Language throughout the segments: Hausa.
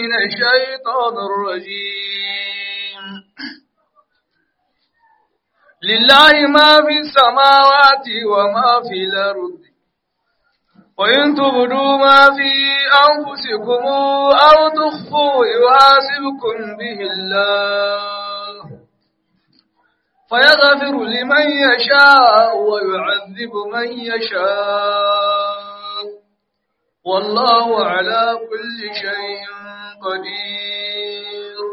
من الشيطان الرجيم لله ما في السماوات وما في الأرض وإن تبدوا ما في أنفسكم أو تخفوا يحاسبكم به الله فيغفر لمن يشاء ويعذب من يشاء والله على كل شيء قدير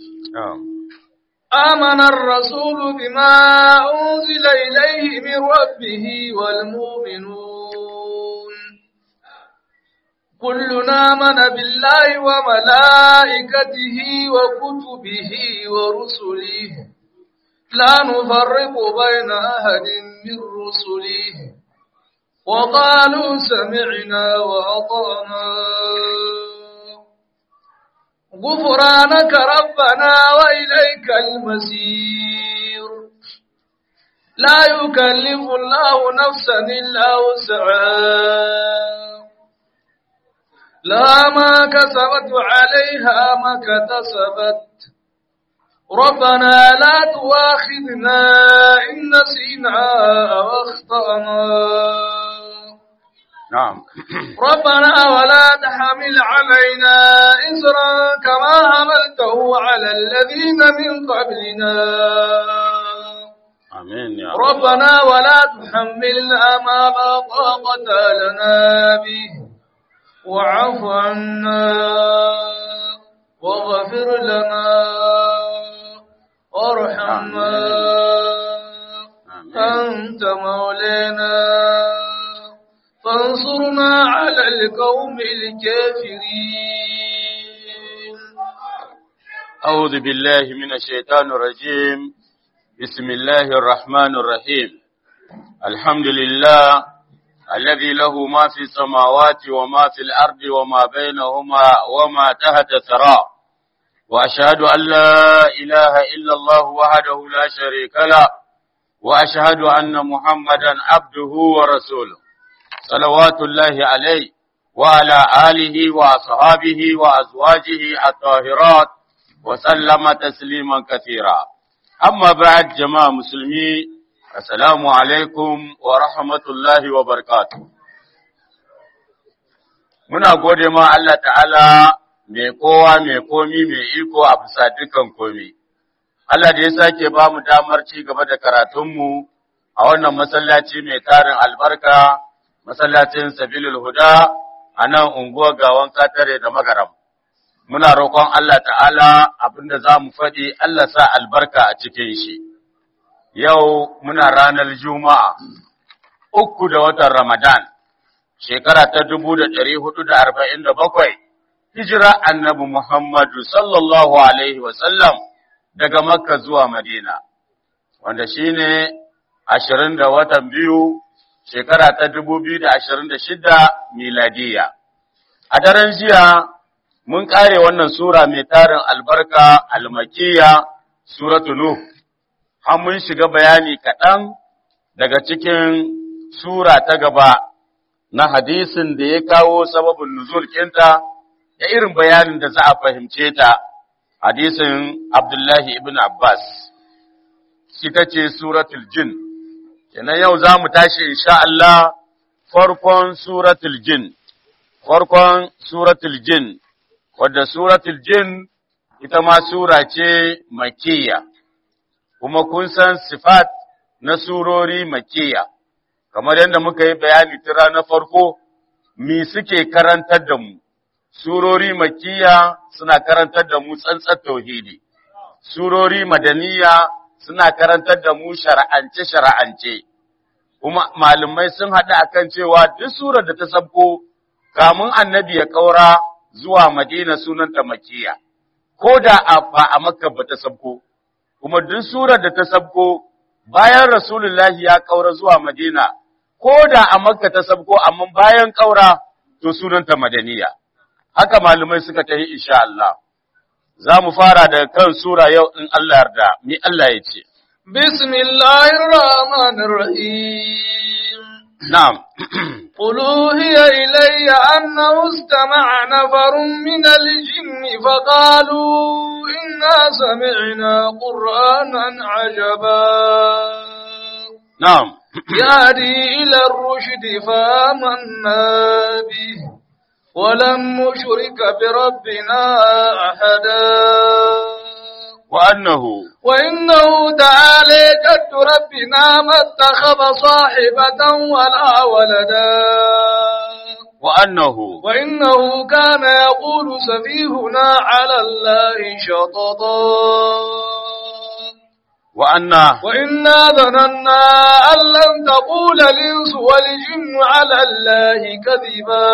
آمن الرسول بما أنزل إليه من ربه والمؤمنون كلنا آمن بالله وملائكته وكتبه ورسله لا نفرق بين أحد من رسله وقالوا سمعنا وأطعنا غفرانك ربنا وإليك المسير لا يكلف الله نفسا إلا وسعها لا ما كسبت عليها ما كتسبت ربنا لا تواخذنا إن نسينا أو أخطأنا نعم ربنا ولا تحمل علينا إسرا كما حملته على الذين من قبلنا آمين يا رب ربنا ولا تحملنا ما لا طاقة لنا به واعف عنا واغفر لنا وارحمنا آمين. أنت مولانا فانصرنا على القوم الكافرين أعوذ بالله من الشيطان الرجيم بسم الله الرحمن الرحيم الحمد لله الذي له ما في السماوات وما في الأرض وما بينهما وما تحت الثرى وأشهد أن لا إله إلا الله وحده لا شريك له وأشهد أن محمدا عبده ورسوله صلوات الله عليه وعلى آله وأصحابه وأزواجه الطاهرات وسلم تسليما كثيرا أما بعد جماعة مسلمين السلام عليكم ورحمة الله وبركاته muna gode ma Allah ta'ala mai kowa mai komi mai iko a bisa dukan komi. Allah da ya sake ba mu damar ci gaba da karatunmu a wannan masallaci mai tarin albarka, masallacin Sabilul Huda a nan unguwar gawan katare da magaram. Muna roƙon Allah ta'ala abinda za mu faɗi Allah sa albarka a cikin shi. Yau muna ranar Juma'a, uku da watan Ramadan, shekara ta dubu da ɗari hudu da arba'in da bakwai, hijira annabi Muhammadu sallallahu Alaihi wasallam daga Makka zuwa Madina, wanda shi ne ashirin da watan biyu, shekara ta dubu biyu da ashirin da shida miladiya. A daren jiya, mun ƙare wannan Sura mai tarin albarka almakiya, Suratu Nuh, har mun shiga bayani kaɗan daga cikin Sura ta gaba na hadisin da ya kawo sababin nuzul kinta da irin bayanin da za a fahimce ta, hadisin Abdullahi ibn Abbas, shi ta ce Suratul Jin. Kenan yau za mu tashi insha Allah farkon Suratul Jin, farkon Suratul Jin, wadda Suratul Jin ita ma Sura ce makiyya, kuma kun san sifat na surori makiyya, kamar yadda muka yi bayani tira na farko, mi suke karantar da mu, surori makiyya suna karantar da mu tsantsar tauhidi, surori madaniya suna karantar da mu shara'ance-shara'ance, kuma malamai sun haɗa akan cewa duk surar da ta sabko kamun annabi ya ƙaura zuwa madina sunanta makiya, ko da ba a makka ba ta sabko, kuma duk surar da ta sabko bayan rasulullahi ya ƙaura zuwa madina, ko da a makka ta sabko amma bayan ƙaura to sunanta madaniya. Haka malamai suka tafi insha Allah. Za mu fara da kan sura yau in Allah yarda, mi Allah ya ce. بسم الله الرحمن الرحيم Na'am, قل أوهي إلي أنه استمع نفر من الجن فقالوا إنا سمعنا قرآنا عجبا na'am يهدي إلى الرشد فآمنا به ولن نشرك بربنا أحدا wa annahu وإنه تعالى جد ربنا ما اتخذ صاحبة ولا ولدا wa annahu وإنه كان يقول سفيهنا على الله شططا wa anna وإنا ظننا أن لن تقول الإنس والجن على الله كذبا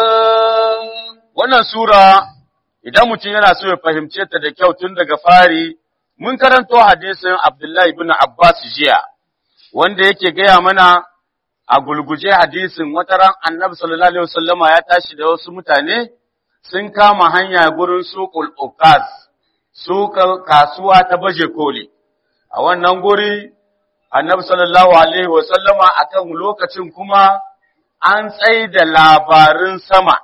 wannan sura idan mutum yana so ya fahimce ta da kyau tun daga fari mun karanto hadisin Abdullahi ibn Abbas jiya wanda yake gaya mana a gulguje hadisin wata ran Annabi sallallahu alaihi wasallama ya tashi da wasu mutane sun kama hanya gurin suqul uqas suka kasuwa ta baje koli a wannan guri Annabi sallallahu alaihi wasallama akan lokacin kuma an tsaida labarin sama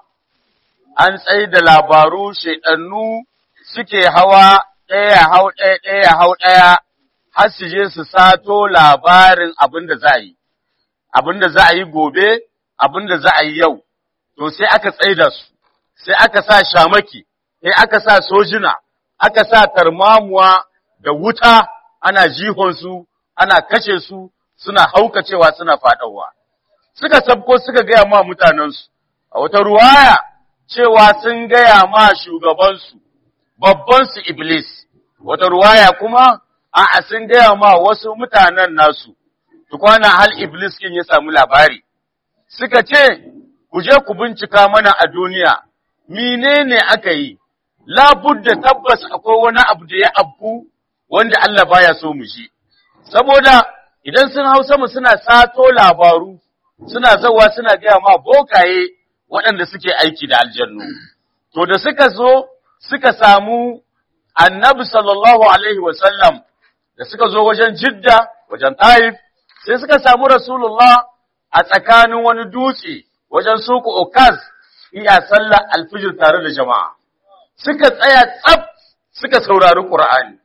an tsaye da labaru shaidannu suke hawa ɗaya hau ɗaya ɗaya hau ɗaya har su je su sato labarin abin da za a yi, abin da za a yi gobe, abin da za a yi yau, to sai aka tsaida su, sai aka sa shamaki, sai aka sa sojina, aka sa tarmamuwa da wuta ana jihonsu, ana kashe su, suna haukacewa suna faɗawa. Suka sabko suka gaya ma mutanensu, a wata ruwaya, cewa sun gaya ma shugabansu, babbansu Iblis, wata ruwaya kuma, a'a sun gaya ma wasu mutanen nasu, tukwana hal Iblis kin ya samu labari. Suka ce, ku je ku bincika mana a duniya, menene aka yi, labudda tabbas akwai wani abu da ya abku wanda Allah baya so mu shi. Saboda idan sun hau sama suna sato labaru, suna zawa suna gaya ma bokaye waɗanda suke aiki da aljannu. To da suka zo suka samu annabi sallallahu Alaihi wasallam da suka zo wajen jidda, wajen taif, sai suka samu Rasulullah a tsakanin wani dutse wajen suku okaz iya sallar alfijir tare da jama'a. Suka tsaya tsaf suka saurari Ƙur'ani,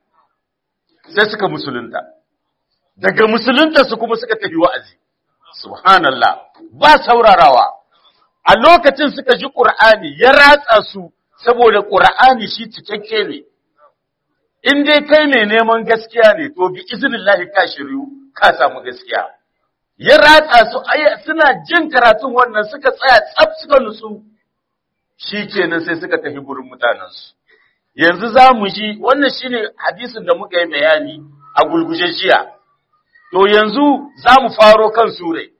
sai suka musulunta. Daga musulunta su kuma suka tafi wa'azi. Subhanallah, ba saurarawa. a lokacin suka ji ƙur'ani ya ratsa su saboda ƙur'ani shi cikakke ne. In dai kai mai neman gaskiya ne, to bi izinillahi ka shiryu ka samu gaskiya. Ya ratsa su suna jin karatun wannan suka tsaya tsaf suka nutsu, shi kenan sai suka tafi gurin mutanensu. Yanzu za mu ji wannan shi ne hadisin da muka yi bayani a gulguje jiya. To yanzu za mu faro kan sure.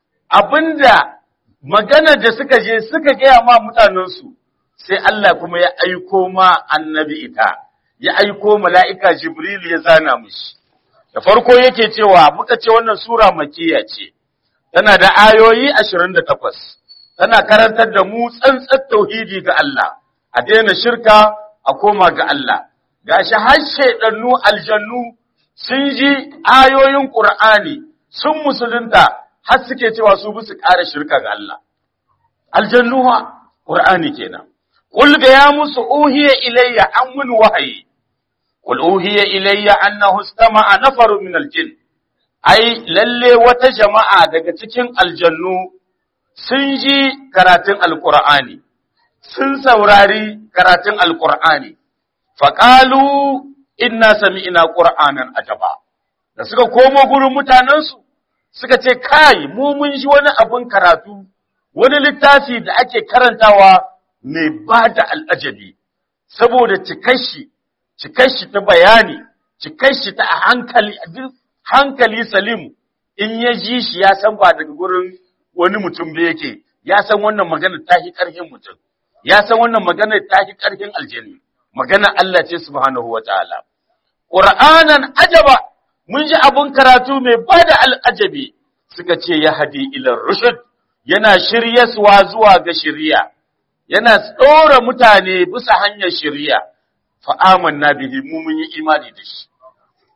Abinda maganar da suka je suka gaya ma mutanensu, sai Allah kuma ya aiko ma annabi ita, ya aiko mala'ika Jibril ya zana mushi. Da farko yake cewa muka ce wannan Sura makiya ce, tana da ayoyi ashirin da takwas, tana karantar da mu tsantsar tauhidi ga Allah, a daina shirka a koma ga Allah. Ga shi har shaiɗannu aljannu sun ji ayoyin Ƙur'ani sun musulunta har suke cewa su bi su ƙara shirka ga Allah. Aljannuwa, Ƙur'ani kenan. Qul ga ya musu uhiya ilayya an mun wahayi. Qul uhiya ilayya annahu istama'a nafaru min aljin. Ai lalle wata jama'a daga cikin aljannu sun ji karatun Alƙur'ani, sun saurari karatun Alƙur'ani. Faƙalu inna sami'ina Qur'anan ajaba. Da suka komo gurin mutanensu, suka ce, Kai, mu mun ji wani abin karatu, wani littafi da ake karantawa mai ba da al'ajabi, saboda cikashi, cikashi ta bayani, cikashi ta hankali, hankali salim, in ya ji shi ya san ba daga gurin wani mutum da yake, ya san wannan magana ta fi ƙarfin mutum, ya san wannan magana ta fi ƙarfin aljani, magana Allah ce subhanahu wa ta'ala. Ƙur'anan ajaba, mun ji abin karatu mai ba da al'ajabi, suka ce ya hadi ilar rushud yana shiryaswa zuwa ga shirya, yana tsora mutane bisa hanyar shirya, fa'aman na bihi mu mun yi imani da shi.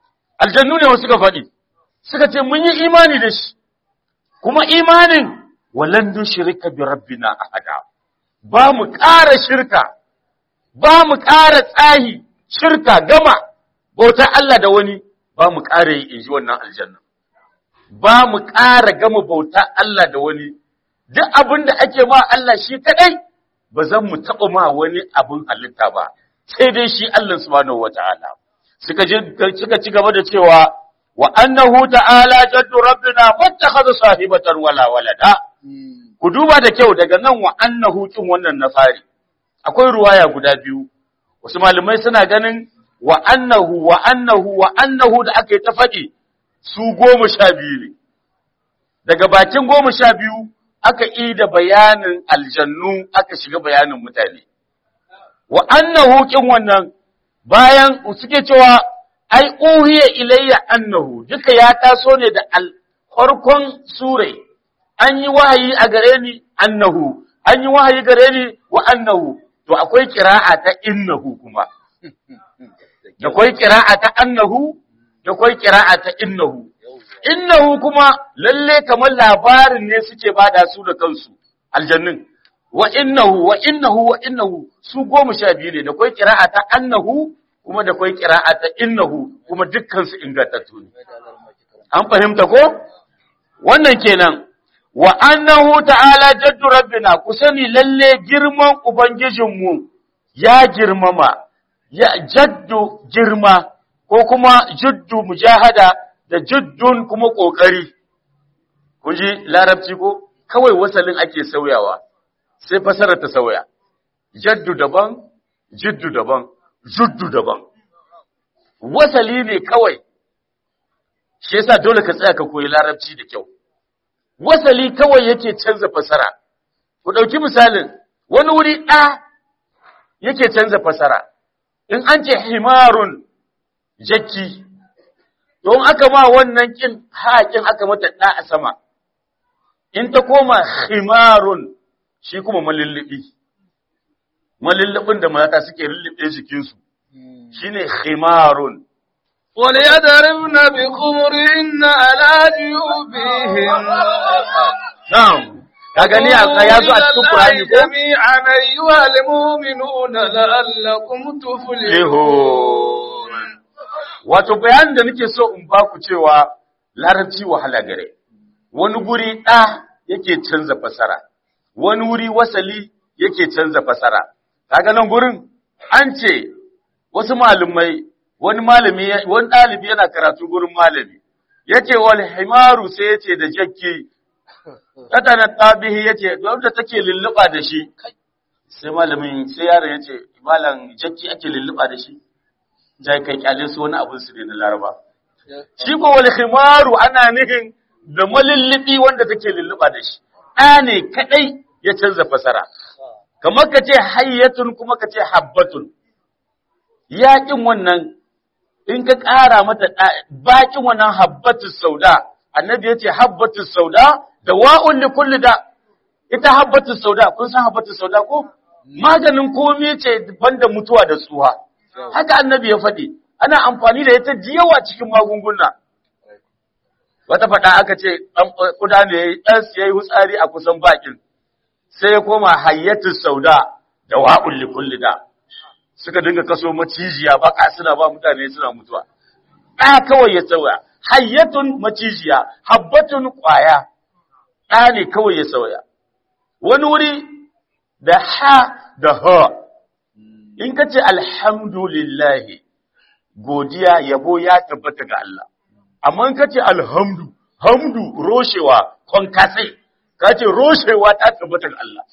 Aljannu ne wasu suka faɗi, suka ce mun yi imani da shi, kuma imanin walan nushrika bi rabbina ahada ba mu ƙara shirka ba mu ƙara tsahi shirka gama bautar Allah da wani ba mu ƙara yi inji wannan aljanna ba mu ƙara gama bautar Allah da wani duk abin da ake ma Allah shi kadai ba zan mu taɓa ma wani abin halitta ba sai dai shi Allah subhanahu wataala suka suka ci gaba da cewa wa annahu ta'ala jaddu rabbina mattakhadha sahibatan wala walada ku duba da kyau daga nan wa annahu kin wannan na fari akwai ruwaya guda biyu wasu malamai suna ganin wa annahu wa annahu wa annahu da aka yi ta faɗi su goma sha biyu ne daga bakin goma sha biyu aka yi da bayanin aljannu aka shiga bayanin mutane wa annahu kin wannan bayan suke cewa ai uhiya ilayya annahu duka ya taso ne da farkon sure an yi wahayi a gare ni annahu an yi wahayi gare ni wa annahu to akwai kira'a ta innahu kuma da akwai kira'a ta annahu da akwai kira'a ta innahu innahu kuma lalle kamar labarin ne suke bada su da kansu aljannin wa innahu wa innahu wa innahu su goma sha biyu ne da akwai kira'a ta annahu kuma da akwai kira'a ta innahu kuma dukkan su ingantattu ne an fahimta ko wannan kenan wa annahu ta'ala jaddu rabbina ku sani lalle girman ubangijinmu ya girmama ya jaddu girma ko kuma juddu mujahada da juddun kuma kokari kun ji larabci ko kawai wasalin ake sauyawa sai fasarar ta sauya jaddu daban jiddu daban juddu daban wasali ne kawai shi yasa dole ka tsaya ka koyi larabci da kyau wasali kawai yake canza fasara. Ku ɗauki misalin, wani wuri ɗa yake canza fasara, in an ce himarun jakki, don aka ma wannan ƙin haƙin aka mata ɗa a sama, in ta koma himarun shi kuma malulluɓi, malulluɓin da mata suke lullube jikinsu, shi ne himarun. وليضربن بخمرهن على جيوبهن Na'am, ka gani a ya zo a cikin Qur'ani ko? جميعا أيها المؤمنون لعلكم تفلحون Wato bayanin da nake so in ba ku cewa larabci wahala gare. Wani guri ɗa yake canza fasara, wani wuri wasali yake canza fasara. Kaga nan gurin an ce wasu malumai wani malami wani ɗalibi yana karatu gurin malami yace wal himaru sai yace da jakki tatana tabihi yace wanda take lulluba da shi sai malamin sai yaron yace malam jakki ake lulluba da shi jai kai kyale su wani abun su ne na laraba shi ko wal himaru ana nihin da malullubi wanda take lulluba da shi ɗa ne kadai ya canza fasara kamar ka ce hayyatun kuma ka ce habbatun yaƙin wannan in ka ƙara mata bakin wannan habbatu sauda annabi ya ce habbatu sauda da wa'un li kulli da ita habbatu sauda kun san habbatu sauda ko maganin komai ce banda mutuwa da tsuha haka annabi ya faɗi ana amfani da ita yawa cikin magunguna wata faɗa aka ce kuda ne ɗan ya yi hutsari a kusan bakin sai ya koma hayyatu sauda da wa'un li kulli da suka dinga kaso macijiya baka suna ba mutane suna mutuwa ɗa kawai ya sauya hayyatun macijiya habbatun ƙwaya ɗa ne kawai ya sauya wani wuri da ha da ha in ka ce alhamdulillahi godiya yabo ya tabbata ga Allah amma in ka ce alhamdu hamdu roshewa kwankasai ka ce roshewa ta tabbata ga Allah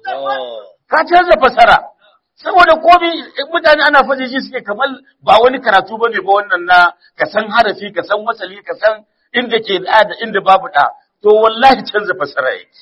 ka canza fasara saboda komai mutane ana faɗi shi suke kamar ba wani karatu bane ba wannan na ka san harafi ka san wasali ka san inda ke da da inda babu da to wallahi canza fasara yake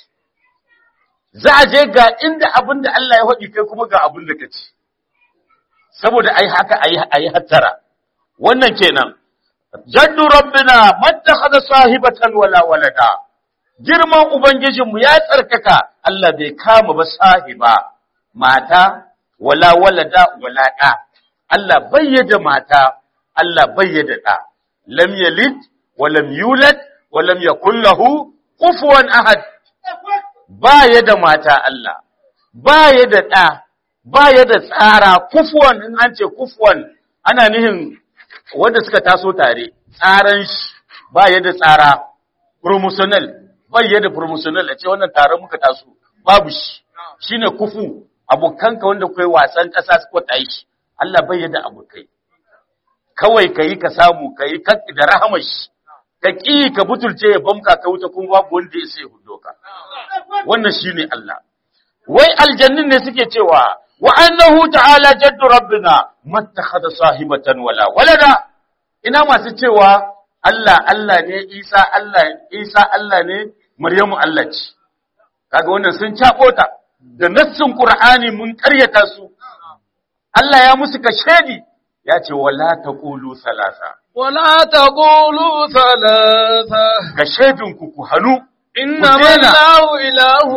za a je ga inda abin da Allah ya faɗi kai kuma ga abin da ka ci saboda ai haka ayi ayi hattara wannan kenan jaddu rabbina mattakhadha sahibatan wala walada girman ubangijinmu ya tsarkaka Allah bai kama ba sahiba mata wala walada wala ɗa. Allah bayyada mata, Allah bayyada ɗa. Lam yalid wa lam yulad wa lam yakul lahu kufuwan ahad. ba ya da mata Allah ba ya da ɗa ba ya da tsara kufuwan in an ce kufuwan ana nihin wanda suka taso tare tsaran shi ba ya da tsara promotional ba ya da promotional a ce wannan taron muka taso babu shi shine kufu abokanka wanda kai wasan ƙasa suka tashi Allah bai ya da abokai kawai kayi ka samu kayi da rahamar shi ka ƙi ka butulce ya bamka ka wuta kuma babu wanda ya sai hudo ka wannan shine Allah wai aljannin ne suke cewa wa annahu ta'ala jaddu rabbina mattakhadha sahibatan wala walada ina masu cewa Allah Allah ne Isa Allah Isa Allah ne Maryamu Allah ce kaga wannan sun cabota da nassin Qur'ani mun ƙaryata su Allah ya musu kashedi ya ce wala taqulu salasa ولا تقولوا ثلاثة kashedinku ku hanu إنما daina. الله إله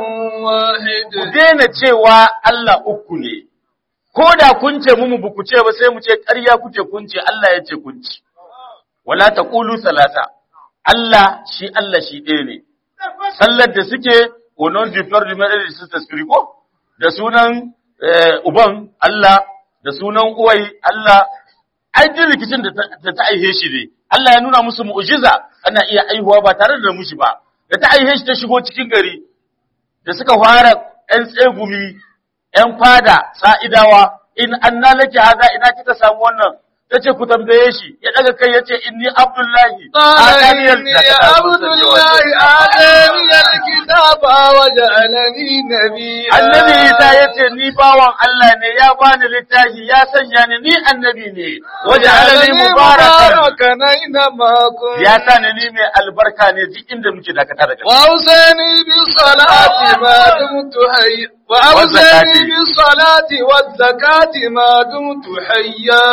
واحد ku daina cewa Allah uku ne, ko da kun ce mu ba ku ce ba sai mu ce ƙarya kuke kun ce Allah ya ce kun ce. Wala ta ƙulu salata, Allah shi Allah shi ɗaya ne. Sallar da suke, onon diflar da mai da su ko? Da sunan eh, uban Allah, da sunan uwai Allah, ai duk rikicin da ta- da ta aihe shi ne. Allah ya nuna musu mu'jiza ana iya aihuwa ba tare da mushi ba. Da ta aihe shi ta shigo cikin gari, da suka fara ‘yan tsegumi, ‘yan fada, sa'idawa, in an nalake haza ina kika samu wannan, ta ce ku tambaye shi, ya ɗaga kai ya ce, inni Abdullahi, قال Adaniyar إني da ta taso عبد ta ce الله wace. آتاني الكتاب وجعلني نبيا Annabi Isa ya ce, Ni bawan Allah ne, ya bani littafi, ya sanya ni, ni annabi ne, waje alali mubarakan. مباركا أينما كنت Ya sa ni ni mai albarka ne duk inda muke dakata da kai. وأوصاني بالصلاة ما دمت حيا وأوصاني والزكاة. بالصلاة والزكاة ما دمت حيا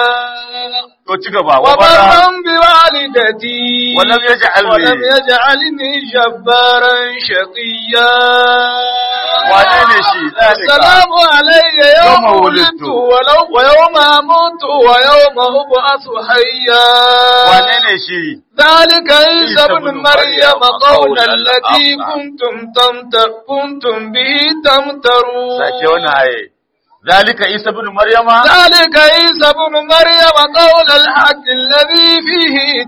To ci gaba, wa bara, وبرا بوالدتي ولم يجعلني- ولم يجعلني جبارا شقيا wane ne shi, zalika. السلام علي يوم يوم ولدت ولدت. ولو ويوم أموت ويوم أبعث حيا Wane ne shi? ذلك عيسى عيسى بن بن مريم مريم قول قول الذي الحق. كنتم تمتر كنتم به تمترون Sake wani haye. Zalika Isa bin Maryama, ذلك عيسى بن مريم قول الحق الذي فيه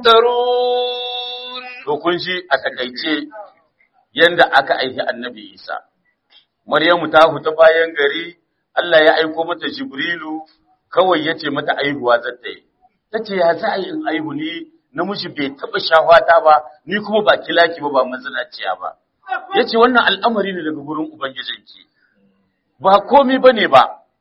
تمترون to kun shi a takaice yanda aka aiki annabi Isa. Maryamu ta huta bayan gari, Allah ya aiko mata Jibrilu, kawai ya ce mata aihuwa zata yi. Ta ce, ya za a yi in aihu ni, namiji bai taɓa shahwata ba, ni kuma ba kilaki ba, ba mazinaciya ba. Ya ce, wannan al'amari ne daga gurin Ubangijinki. Ba komi ba ne ba,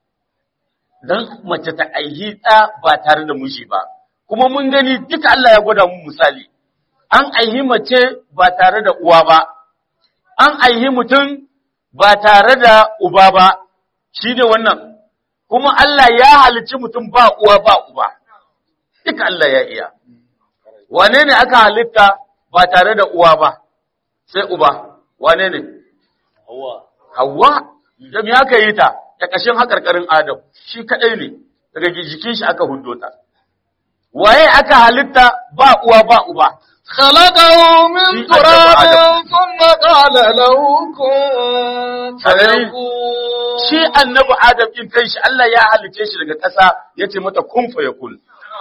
don mace ta aihi ɗa ba tare da miji ba. Kuma mun gani duka Allah ya gwada mu misali. An aihi mace ba tare da uwa ba, an aihi mutum ba tare da uba ba, shi ne wannan. Kuma Allah ya halicci mutum ba uwa ba uba, duka Allah ya iya. Wane ne aka halitta ba tare da uwa ba, sai uba, wane ne? Hawa, da me aka yi ta, ta ƙashin haƙarƙarin Adam, shi kaɗai ne, daga jikin shi aka hudo ta. Waye aka halitta ba uwa ba uba, خلقه من في تراب آدم. ثم قال له كن أدري. فيكون shi annabi Adam ɗin kai shi Allah ya halice shi daga ƙasa ya ce mata kun fa yakun.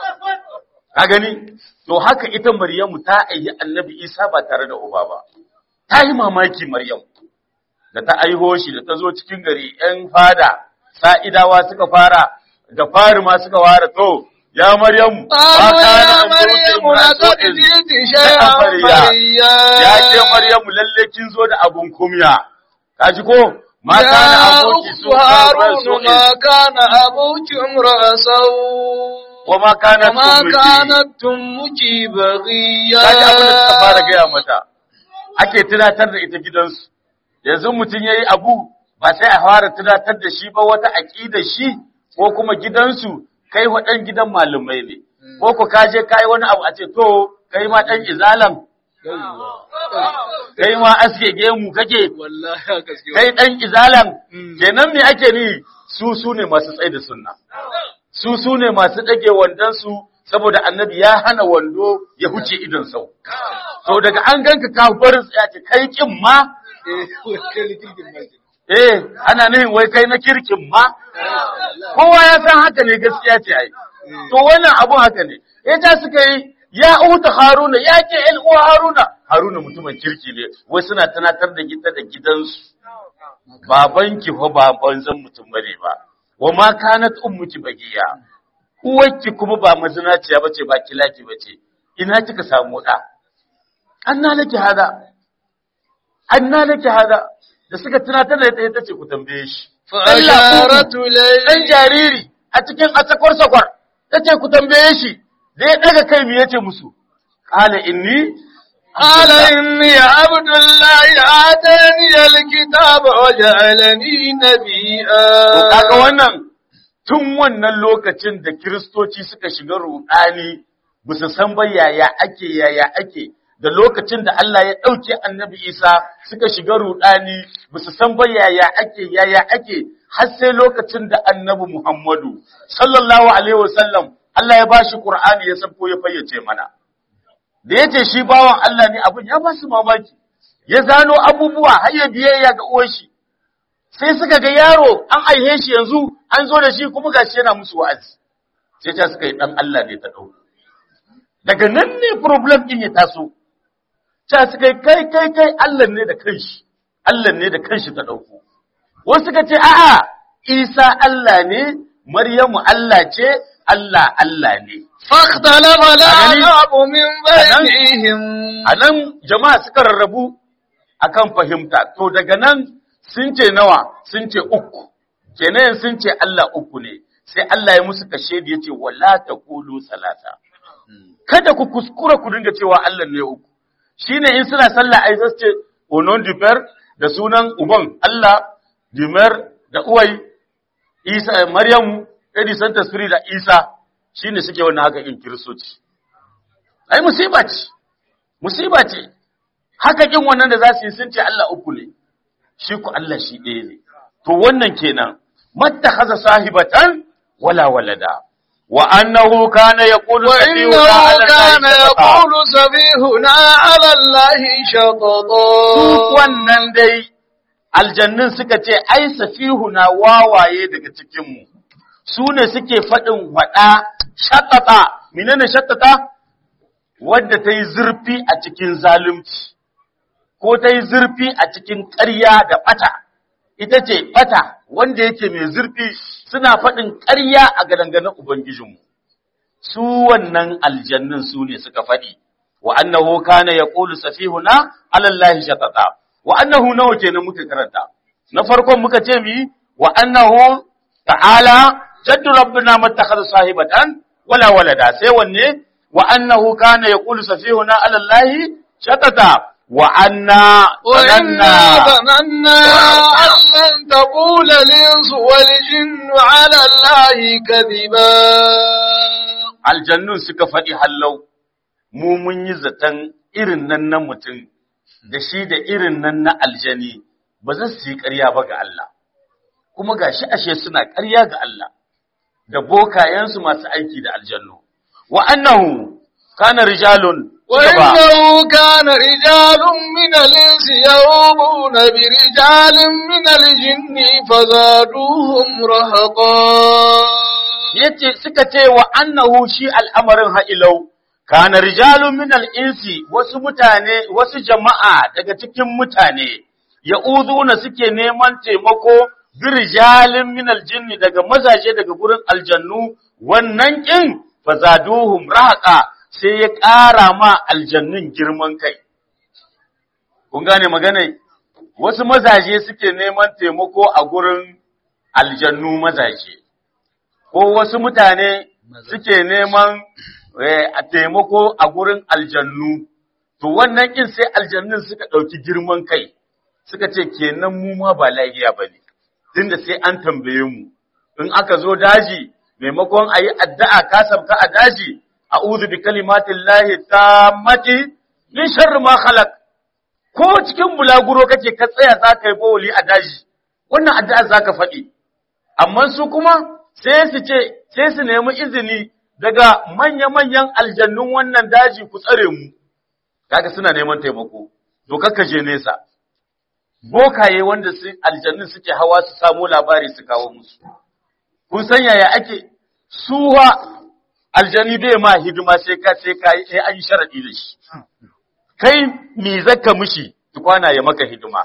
Ka gani? To haka ita Maryamu ta aihi annabi Isa ba tare da uba ba. Ta yi mamaki Maryam. Da ta aiho shi da ta zo cikin gari ‘yan fada, sa'idawa suka fara, da fari ma suka fara to, ya Maryamu, ba قالوا ka يا na مريم لقد جئت شيئا فريا Ya ce Maryamu lalle kin zo da abun kumya. Ka ji ko? Ma يا kana aboki أخت su karɓar هارون ما كان أبوك امرأ سوء wa ma kana وما tumiki. كانت أمك بغيا Ka ji abin da suka fara gaya mata. Ake tunatar da ita gidansu. Yanzu mutum ya yi abu ba sai a fara tunatar da shi ba wata aƙida shi ko kuma gidansu kai wa ɗan gidan malumai ne. Ko ku ka je ka yi wani abu a ce to kai ma ɗan izalan kai ma aske gemu kake والله يا gaske kai ɗan izalan Mm. kenan me ake ni su su ne masu tsaye da sunna su su ne masu ɗage wandonsu saboda annabi ya hana wando ya huce idon sau to daga an ganka ka bar tsaya ce kai kin ma eh ana nihin wai kai na kirkin ma kowa ya san haka ne gaskiya ce ai to wannan abun haka ne ita suka yi ya uta haruna ya ke el uwa haruna haruna mutumin kirki ne wai suna tunatar da gida da gidansu babanki fa ba banzan mutum bane ba wa ma kanat ummuki bagiya uwarki kuma ba mazinaciya bace ba kilaki bace ina kika samu da anna laki hada anna laki hada da suka tunatar da ita ce ku tambaye shi فأشارت إليه dan jariri a cikin asakwar sakwar tace ku tambaye shi da ya daga kai me yace musu qala inni قال إني عبد الله آتاني الكتاب وجعلني نبيا To kaga wannan tun wannan lokacin da kiristoci suka shiga rudani ba su san ba yaya ake yaya ake da lokacin da Allah ya ɗauke annabi Isa suka shiga rudani ba su san ba yaya ake yaya ake har sai lokacin da annabi Muhammadu sallallahu alaihi wasallam Allah ya bashi Qur'ani ya sabko ya fayyace mana da yace shi bawan Allah ne abin ya ba su mamaki ya zano abubuwa har ya biyayya ga uwar shi sai suka ga yaro an aihe shi yanzu an zo da shi kuma gashi yana musu wa'azi sai ta suka yi dan Allah ne ta dauko daga nan ne problem din ya taso ta suka yi kai kai kai Allah ne da kanshi Allah ne da kanshi ta dauko wasu suka ce a'a Isa Allah ne Maryamu Allah ce Allah Allah ne فاختلف الأعراب من بينهم a nan jama'a suka rarrabu akan fahimta to daga nan sun ce nawa sun ce uku kenan sun ce Allah uku ne sai Allah ya musu kashe da yace wala taqulu salasa kada ku kuskura ku dinga cewa Allah ne uku shine in suna sallah ai zasu ce onon diper da sunan uban Allah dimer da uwai Isa Maryamu Edi Santa Spirit da Isa shine suke wannan haka in kiristoci ai musiba ce musiba ce haka kin wannan da za su yi sun ce Allah uku ne shi ku Allah shi ɗaya ne to wannan kenan mattakhadha sahibatan wala walada wa annahu kana yaqulu وإنه كان يقول سفيهنا على الله duk شططا wannan dai aljannin suka ce ai safihuna wawaye daga cikin mu su ne suke faɗin waɗa shattata menene shattata wadda ta yi zurfi a cikin zalunci ko ta yi zurfi a cikin ƙarya da ɓata, ita ce ɓata wanda yake mai zurfi suna faɗin ƙarya a gadanganin Ubangijinmu. Su wannan aljannin su ne suka faɗi, wa annahu kana ya ƙulu safihuna alallahi shatata, wa annahu nawa kenan muka karanta. Na farkon muka ce mi, wa annahu ta'ala jaddu rabbina mattakhadha sahibatan wala walada sai wanne wa annahu kana yaqulu safihuna ala allahi shatata wa anna وإنا zananna ظننا أن لن تقول الإنس والجن على الله كذبا aljannun suka faɗi hallau mu mun yi zaton irin nan na mutum da shi da irin nan na aljani ba za su yi ƙarya ba ga Allah kuma gashi ashe suna ƙarya ga Allah da bokayensu masu aiki da aljannu wa annahu kana rijalun وإنه كان رجال من الإنس يومون برجال من الجن فزادوهم رهقا yace suka ce wa annahu shi al'amarin ha'ilau kana rijalun min al'insi wasu mutane wasu jama'a daga cikin mutane ya'uduna suke neman taimako bi rijalin min aljinni daga mazaje daga gurin aljannu wannan kin fazaduhum rahaqa sai ya ƙara ma aljannun girman kai kun gane magana wasu mazaje suke neman taimako a gurin aljannu mazaje ko wasu mutane suke neman eh, a taimako a gurin aljannu, to wannan ƙin sai aljannun suka ɗauki girman kai, suka ce kenan mu ma ba lahiya ba ne, tunda sai an tambaye mu, in aka zo daji, maimakon a yi addu'a ka sabka a daji, a uzu bi kalimatin lahi ta mati, min sharri ma khalaq ko cikin bulaguro kake ka tsaya za ka yi bawuli a daji, wannan addu'a za ka faɗi. amma su kuma sai su ce sai su nemi izini daga manya-manyan aljannun wannan daji ku tsare mu kaga suna neman taimako to kakka je nesa bokaye wanda su aljannin suke hawa su samu labari su kawo musu kun san yaya ake suwa aljani bai ma hidima sai ka sai ka sai an sharadi da shi kai me zaka mishi tukwana ya maka hidima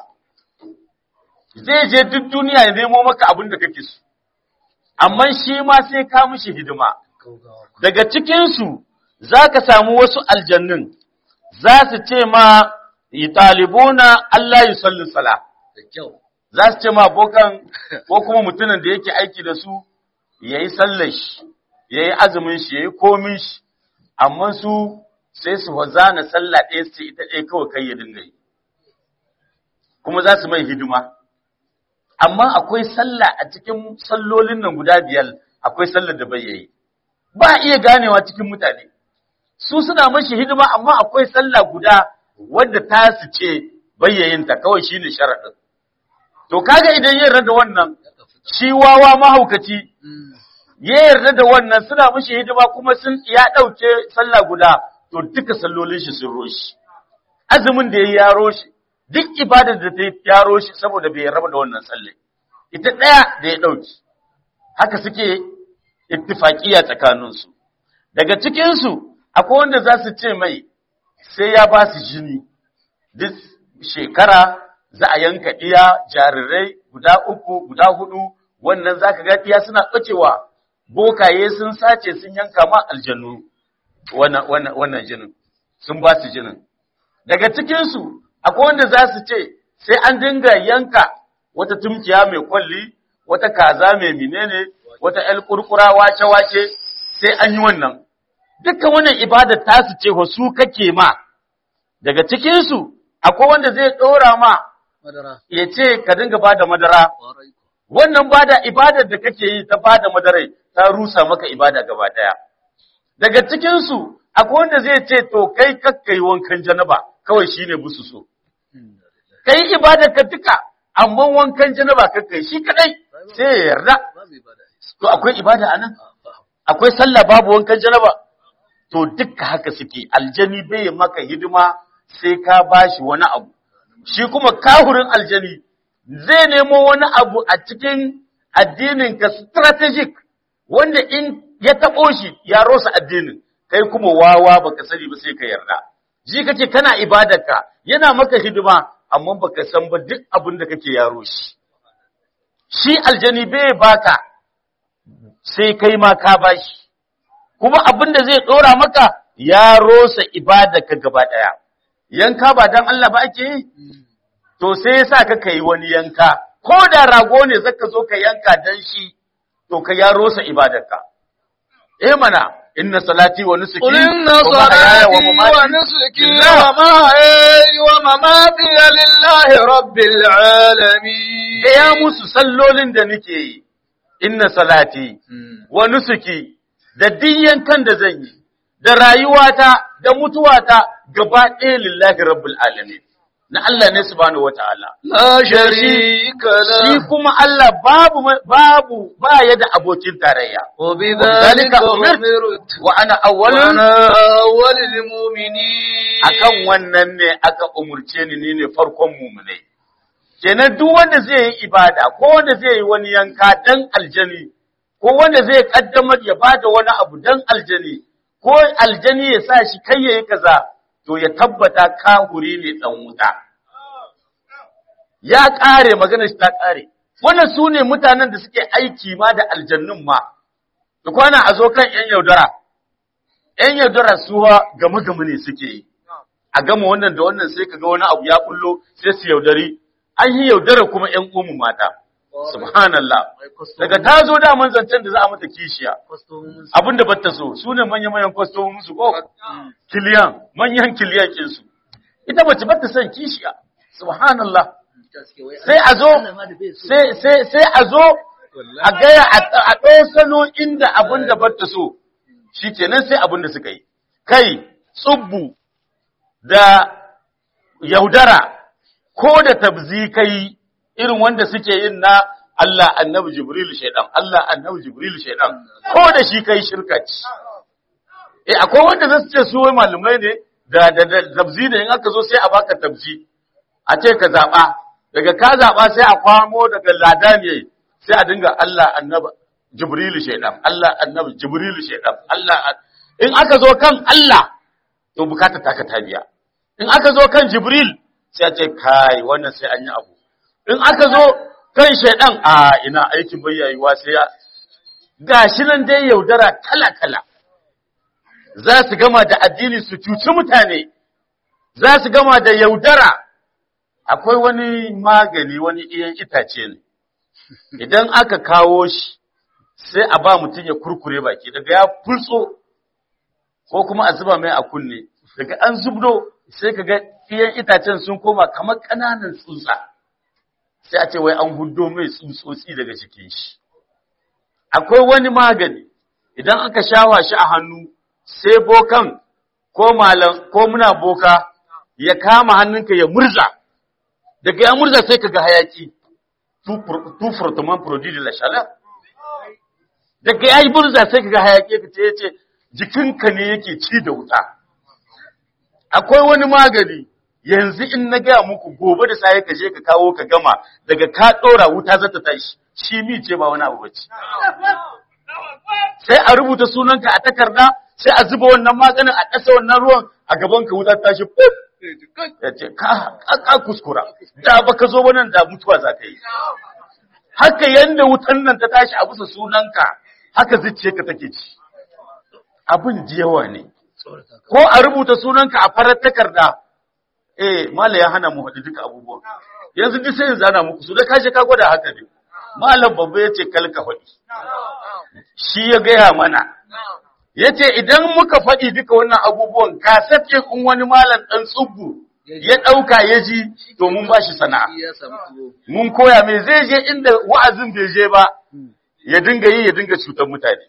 zai je duk duniya ya nemo maka abin da kake so amma shi ma sai ka mishi hidima daga cikin su zaka samu wasu aljannin za su ce ma talibuna Allah yusalli sala da kyau za su ce ma bokan ko kuma mutumin da yake aiki da su yayi sallar shi yayi azumin shi yayi komin shi amma su sai su zana sallah ɗaya su ce ita ɗaya kawai kai ya dinga yi kuma za su mai hidima amma akwai sallah a cikin sallolin nan guda biyar akwai sallar da bai yi ba a iya ganewa cikin mutane su suna mashi hidima amma akwai sallah guda wadda ta su ce bayyayinta kawai shine sharaɗin to kaga idan yin rada wannan shi wawa mahaukaci ya yarda da wannan suna mishi hidima kuma sun ya ɗauke sallah guda to duka sallolin shi sun roshi azumin da ya yaro shi duk ibadar da ta yaro shi saboda bai raba da wannan sallai ita ɗaya da ya ɗauki haka suke ittifaqiya tsakanin su daga cikin su akwai wanda za su ce mai sai ya ba su jini duk shekara za a yanka iya jarirai guda uku guda hudu wannan zaka ga iya suna ɓacewa bokaye sun sace sun yanka ma aljannu wannan wannan wannan jinin sun ba su jinin daga cikin su akwai wanda za su ce sai an dinga yanka wata tumkiya mai kwalli wata kaza mai menene wata el kurkura wace wace sai an yi wannan dukkan wannan ibada ta su ce wa su kake ma daga cikin su akwai wanda zai dora ma madara ya ce ka dinga bada madara kwarai wannan bada ibadar da kake yi ta bada madarai ta rusa maka ibada gaba daya daga cikin su akwai wanda zai ce to kai kakkai wankan janaba kawai shine busu so kai ibadar ka duka amma wankan janaba kakkai shi kadai sai ya yarda babu ibada to akwai ibada anan akwai sallah babu wankan janaba to dukka haka suke aljani bai yi maka hidima sai ka bashi wani abu shi kuma kahurin aljani zai nemo wani abu a cikin addinin ka strategic wanda in ya taɓo shi ya rosa addinin kai kuma wawa baka sani ba sai ka yarda ji kake kana ibadarka yana maka hidima amma baka san ba duk abin da kake yaro shi shi aljani bai baka sai kai ma ka bashi kuma abin da zai ɗora maka ya rosa ibadarka gaba ɗaya yanka ba dan Allah ba ake yi to sai yasa ka kai wani yanka ko da rago ne zaka zo ka yanka dan shi to ka ya rosa ibadarka eh mana inna salati wa nusuki قل إن wa mahyaya صلاتي wa mamati ونسكي لله. ومحياي ومماتي لله رب العالمين ya musu sallolin da nake yi inna salati wa nusuki da duk kan da zan yi da rayuwata da mutuwata gaba ɗaya lillahi rabbul alamin na Allah ne subhanahu wataala لا شريك shi له kuma Allah babu babu ba ya da abokin tarayya وبذلك أمرت wa ana awwalun وأنا أول المؤمنين akan wannan ne aka umurce ni ni ne farkon mu'minai kenan duk wanda zai yi ibada ko wanda zai yi wani yanka dan aljani ko wanda zai kaddamar ya bada wani abu dan aljani ko aljani ya sa shi kai yayi kaza to ya tabbata kahuri ne dan wuta ya kare magana shi ta kare wannan su ne mutanen da suke aiki ma da aljannun ma da kwana a zo kan yan yaudara yan yaudara suwa gama gama ne suke yi a gama wannan da wannan sai kaga wani abu ya kullo sai su yaudari an yi yaudara kuma ƴan umu mata subhanallah daga ta zo da zancen da za a mata kishiya abinda ba ta so su ne manya-manyan kwastomin su ko kiliyan manyan kiliyan kin su ita mace ba ta son kishiya subhanallah sai a zo sai sai sai a zo a gaya a ɗau salo inda abin da ba ta so shikenan sai abin da suka yi kai tsubbu da yaudara ko da tabzi kai irin wanda suke yin na Allah annabi Jibril shaidan Allah annabi Jibril shaidan ko da shi kai shirka ce eh akwai wanda zasu ce su wai malumai ne da da da tabzi da in aka zo sai a baka tabzi a ce ka zaba daga ka zaɓa sai a kwamo daga lada ne sai a dinga Allah annaba Jibrilu shaidan Allah annabi Jibrilu shaidan Allah in aka zo kan Allah to bukata ta ka tabiya in aka zo kan Jibril sai a ce kai wannan sai an yi abu in aka zo kan shaidan a ina aikin bayyayuwa sai ya gashi nan dai yaudara kala kala za su gama da addini su cuci mutane za su gama da yaudara akwai wani magani wani iyan itace ne idan aka kawo shi sai a ba mutum ya kurkure baki daga ya fulso ko kuma a zuba mai a kunne daga an zubdo sai ka ga iyan itacen sun koma kamar ƙananan tsutsa sai a ce wai an hudo mai tsutsotsi daga cikin shi akwai wani magani idan aka shawa shi a hannu sai bokan ko malam ko muna boka ya kama hannunka ya murza daga ya murza sai kaga hayaki tu furtuman produit de la chaleur daga ya yi murza sai kaga hayaki ka ce yace jikinka ne yake ci da wuta akwai wani magani yanzu in na gaya muku gobe da sai ka je ka kawo ka gama daga ka dora wuta za ta tashi shi mi ce ba wani abu bace sai a rubuta sunanka a takarda sai a zuba wannan maganin a ƙasa wannan ruwan a gaban ka wuta tashi puf ya ce ka ka kuskura da baka zo wannan da mutuwa za ka yi haka yanda wutan nan ta tashi a bisa sunanka haka zuciyarka take ci abin jiyawa ne ko a rubuta sunanka a farar takarda eh mala ya hana mu haɗu duka abubuwan yanzu duk sai yanzu ana muku su da kashe ka gwada haka ne malam babba ya ce kalka faɗi shi ya gaya mana ya ce idan muka faɗi duka wannan abubuwan kaset ɗin in wani malam ɗan tsubbu ya ɗauka ya ji to mun ba shi sana'a mun koya mai zai je inda wa'azin bai je ba ya dinga yi ya dinga cutar mutane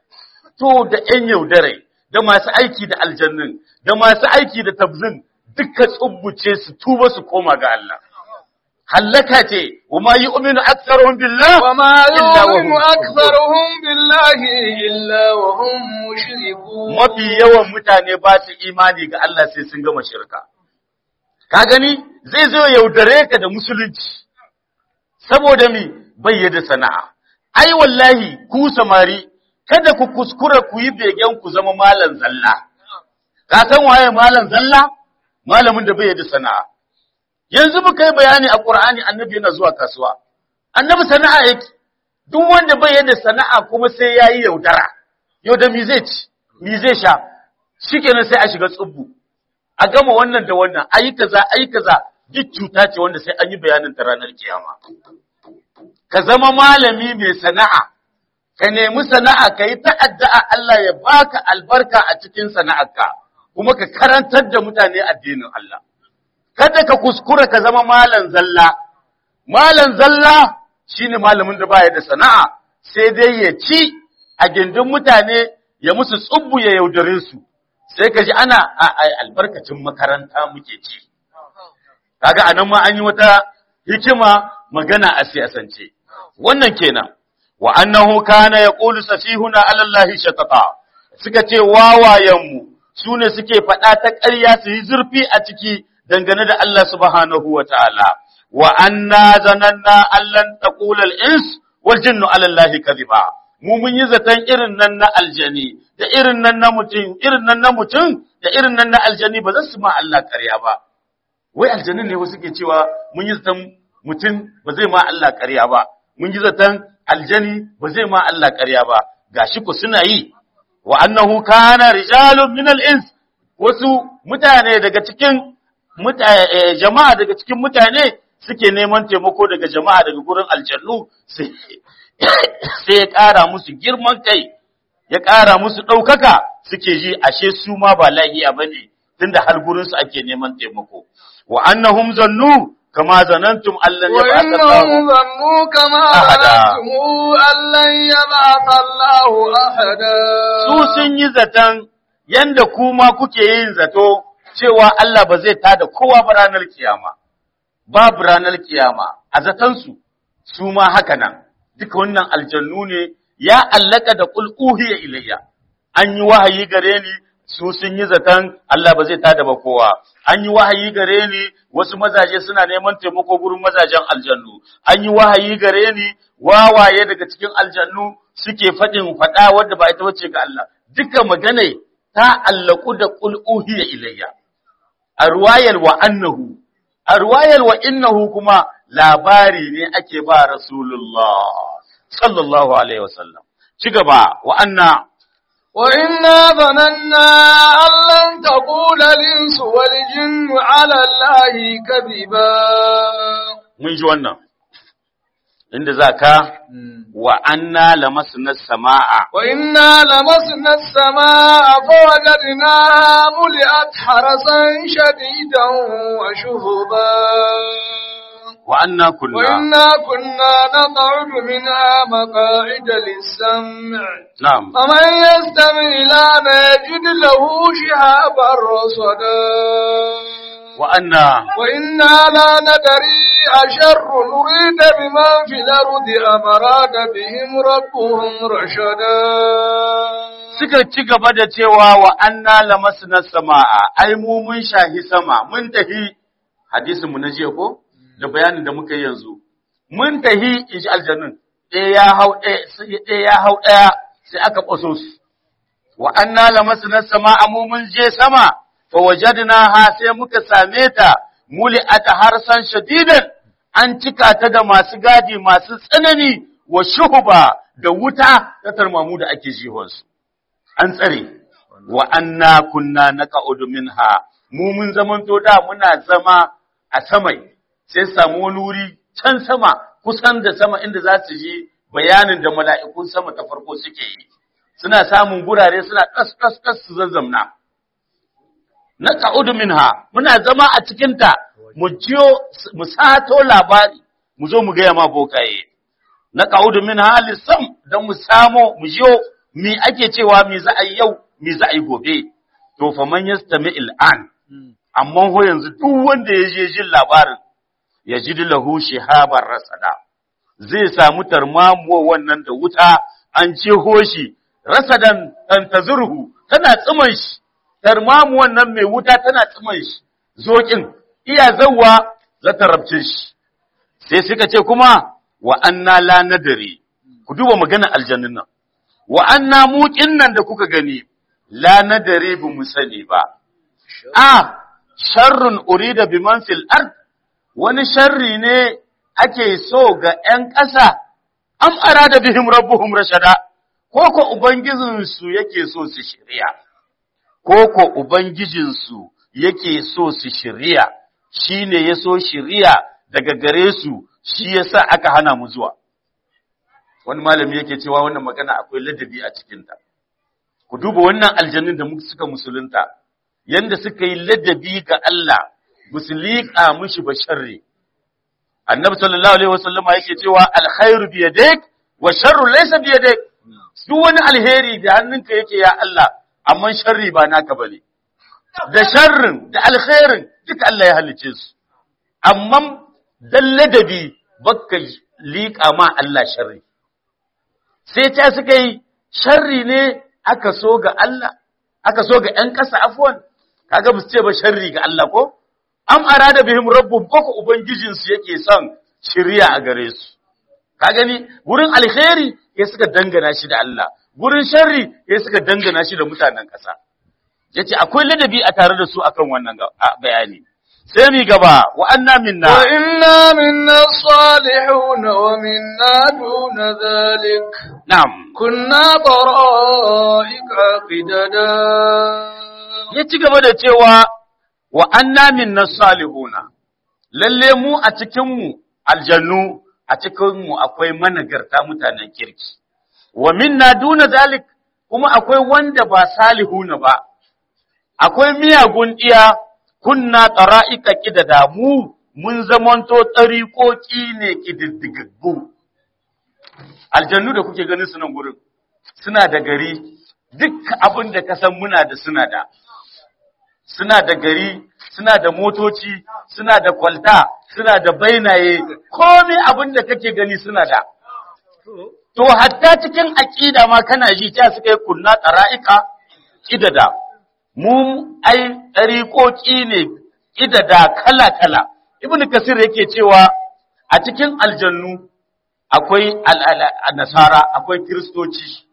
to da ƴan yaudarai da masu aiki da aljannin da masu aiki da tabzin duka tsubbuce su tuba su koma ga Allah hallaka ce wa ma yu'minu aktharuhum billah وما إلا وهم يؤمن أكثرهم بالله إلا وهم مشركون mafi yawan mutane ba su imani ga Allah sai sun gama shirka ka gani zai zo yaudare ka da musulunci saboda mi bayyana sana'a ai wallahi ku samari kada ku kuskura ku yi begen ku zama malan zalla ka san waye malan zalla malamin da bayyana sana'a yanzu muka yi bayani a Qur'ani annabi yana zuwa kasuwa annabi sana'a yake duk wanda bayyana sana'a kuma sai yayi yaudara yau da mi zai ci mi zai sha shikenan sai a shiga tsubbu a gama wannan da wannan ayi kaza ayi kaza duk cuta ce wanda sai an yi bayanin ta ranar kiyama ka zama malami mai sana'a ka nemi sana'a ka yi ta'adda'a Allah ya baka albarka a cikin sana'arka kuma ka karantar da mutane addinin Allah kada ka kuskura ka zama malan zalla malan zalla shine malamin da baya da sana'a sai dai ya ci a gindin mutane ya musu tsubbu ya yaudare su sai ka ji ana a a- albarkacin makaranta muke ci kaga anan ma an yi wata hikima magana a siyasance wannan kenan wa annahu kana yaqulu safihuna ala allahi shatata suka ce wawayenmu sune suke faɗa ta ƙarya su yi zurfi a ciki dangane da Allah subhanahu wa ta'ala wa anna zananna allan taqula al-ins wal jinnu ala allahi kadhiba mu mun yi zaton irin nan na aljani da irin nan na mutum irin nan na mutum da irin nan na aljani ba za su ma Allah ƙarya ba wai aljanin ne wasu ke cewa mun yi zaton mutum ba zai ma Allah ƙarya ba mun yi zaton aljani ba zai ma Allah ƙarya ba gashi ku suna yi wa annahu kana rijalun min al-ins wasu mutane daga cikin mutane jama'a daga cikin mutane suke neman taimako daga jama'a daga gurin aljannu sai sai ya ƙara musu girman kai ya ƙara musu ɗaukaka suke ji ashe su ma ba lahiya bane tunda har gurin su ake neman taimako wa annahum zannu kama zanantum allan yab'atha وإنهم Allah ظنوا كما أحدا. ظننتم أن لن يبعث الله أحدا su sun yi zaton yanda kuma kuke yin zato cewa Allah ba zai tada kowa ba ranar kiyama babu ranar kiyama a zatansu su ma haka nan duka wannan aljannu ne ya allaka da qul uhiya ilayya an yi wahayi gare ni su sun yi zaton Allah ba zai tada ba kowa an yi wahayi gare ni wasu mazaje suna neman taimako gurin mazajen aljannu an yi wahayi gare ni wawaye daga cikin aljannu suke faɗin faɗa wadda ba ita bace ga Allah duka magana ta allaku da qul uhiya ilayya a ruwayar wa annahu a ruwayar wa innahu kuma labari ne ake ba rasulullah sallallahu alaihi wasallam ci gaba wa anna وإنا ظننا أن لن تقول الإنس والجن على الله كذبا mun ji wannan inda zaka wa anna lamasna samaa وإنا لمسنا السماء فوجدناها ملئت حرسا شديدا وشهبا wa anna kunna وإنا كنا نقعد منها مقاعد للسمع na'am فمن يستمع الآن يجد له شهابا رصدا wa anna وإنا لا ندري أشر نريد بمن في الأرض أم أراد بهم ربهم رشدا suka ci gaba da cewa wa anna lamasna samaa ai mu mun shahi sama mun tahi hadisin mu na jiya ko da bayanin da muka yi yanzu mun tahi inji aljannun ɗaya ya hau ɗaya sai ɗaya ya hau ɗaya sai aka kwaso su wa anna lamasna samaa mu mun je sama fa wajadnaha sai muka same ta muli'at harsan shadidan an cika ta da masu gadi masu tsanani wa shuhuba da wuta ta tarmamu da ake jihonsu an tsare wa anna kunna naqa'udu minha mu mun zamanto da muna zama a samai sai samu wani wuri can sama kusan da sama inda za su ji bayanin da mala'ikun sama ta farko suke yi suna samun gurare suna kas kas kas su zazzamna naqa'udu minha muna zama a cikin ta mu jiyo mu sato labari mu zo mu ga ma bokaye naqa'udu minha lisam dan mu samo mu jiyo mi ake cewa mi za a yi yau mi za a yi gobe to fa man yastami al'an amma ho yanzu duk wanda ya je jin labarin ya ji lahu shihabar rasada zai samu tarmamuwa wannan da wuta an ce hoshi rasadan an tazurhu tana tsiman shi tarmamu wannan mai wuta tana tsiman shi zokin iya zawwa za ta rabce shi sai suka ce kuma wa anna la nadari ku duba maganar aljannin nan wa anna muqin nan da kuka gani la nadari bu mu sani ba a sharrun urida biman fil ard wani sharri ne ake so ga ‘yan ƙasa, am arada bihim rabbuhum rashada, ko ko Ubangijinsu yake so su shirya, ko ko Ubangijinsu yake so su shirya, shi ne ya so shirya daga gare su, shi ya sa aka hana mu zuwa. Wani malami yake cewa wannan magana akwai ladabi a cikinta. Ku duba wannan aljannin da suka musulunta, yanda suka yi ladabi ga Allah, ba su liƙa mishi ba sharri. annabi sallallahu alaihi wasallama yake cewa alkhairu bi yadik wa sharru laysa bi yadik duk wani alheri da hannunka yake ya Allah amma sharri ba naka bane da sharrin da alkhairin duka Allah ya halice su amma dan ladabi bakka liƙa ma Allah sharri sai ta suka yi sharri ne aka so ga Allah aka so ga ƴan ƙasa afwan kaga ba su ce ba sharri ga Allah ko am arada bihim rabbum ko ubangijinsu yake son shiriya a gare su ka gani gurin alkhairi ya suka dangana shi da Allah gurin sharri ya suka dangana shi da mutanen ƙasa yace akwai ladabi a tare da su akan wannan bayani sai mi gaba wa anna minna wa inna minna salihun wa minna duna zalik na'am kunna qara'ika qidada ya ci gaba da cewa wa anna minna salihuna lalle mu a cikin mu aljannu a cikin mu akwai managarta mutanen kirki wa minna duna zalik kuma akwai wanda ba salihuna ba akwai miyagun iya kunna qara'ika kidada mu mun zamanto tsarikoki ne kididdigaggu aljannu da kuke ganin su nan gurin suna da gari duk abin da ka san muna da suna da suna da gari, suna da motoci, suna da kwalta, suna da bainaye, komai abin da kake gani suna da. To, hatta cikin aƙida ma kana ji ta suka yi kunna tsara'ika, ƙidada. mu ai ɗariƙoƙi ne ƙidada kala-kala ibn kasir yake cewa a cikin aljannu akwai nasara akwai kiristoci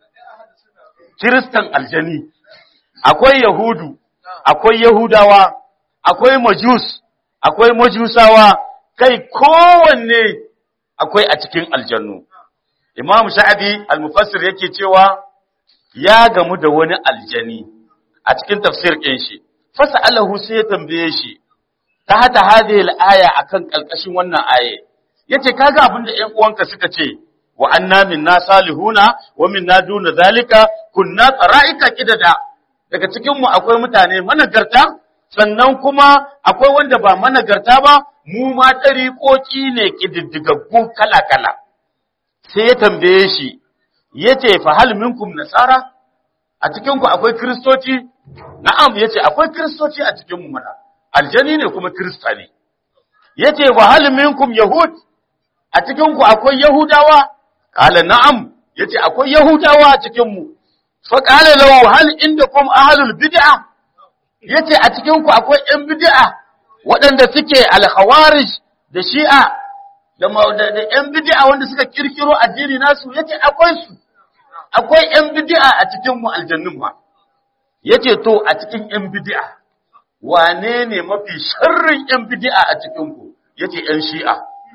kiristan aljani akwai yahudu akwai yahudawa akwai majus akwai majusawa kai kowanne akwai a cikin aljannu imam sha'abi al-mufassir yake cewa ya gamu da wani aljani a cikin tafsir ɗin shi fasa alahu sai ya tambaye shi ta hata hadhihi al-aya akan kalkashin wannan aye yace kaga abin da ƴan uwanka suka ce wa anna minna salihuna wa minna duna zalika kunna tsara'ika kidada daga cikin mu akwai mutane managarta sannan kuma akwai wanda ba managarta ba mu ma ɗariƙoƙi ne ƙididdigaggu kala-kala sai ya tambaye shi yace fa hal minkum nasara a cikin ku akwai kristoci na'am yace akwai kristoci a cikin mu mana aljani ne kuma krista ne yace wa hal minkum yahud a cikin ku akwai yahudawa qala na'am yace akwai yahudawa a cikin mu fa qala lahu hal indakum ahlul bid'ah yace a cikin ku akwai yan bid'a waɗanda suke al-khawarij da shi'a da da yan bid'a wanda suka kirkiro addini nasu yace akwai su akwai yan bid'a a cikin mu aljannun ma yace to a cikin yan bid'a wane ne mafi sharrin yan bid'a a cikin ku yace yan shi'a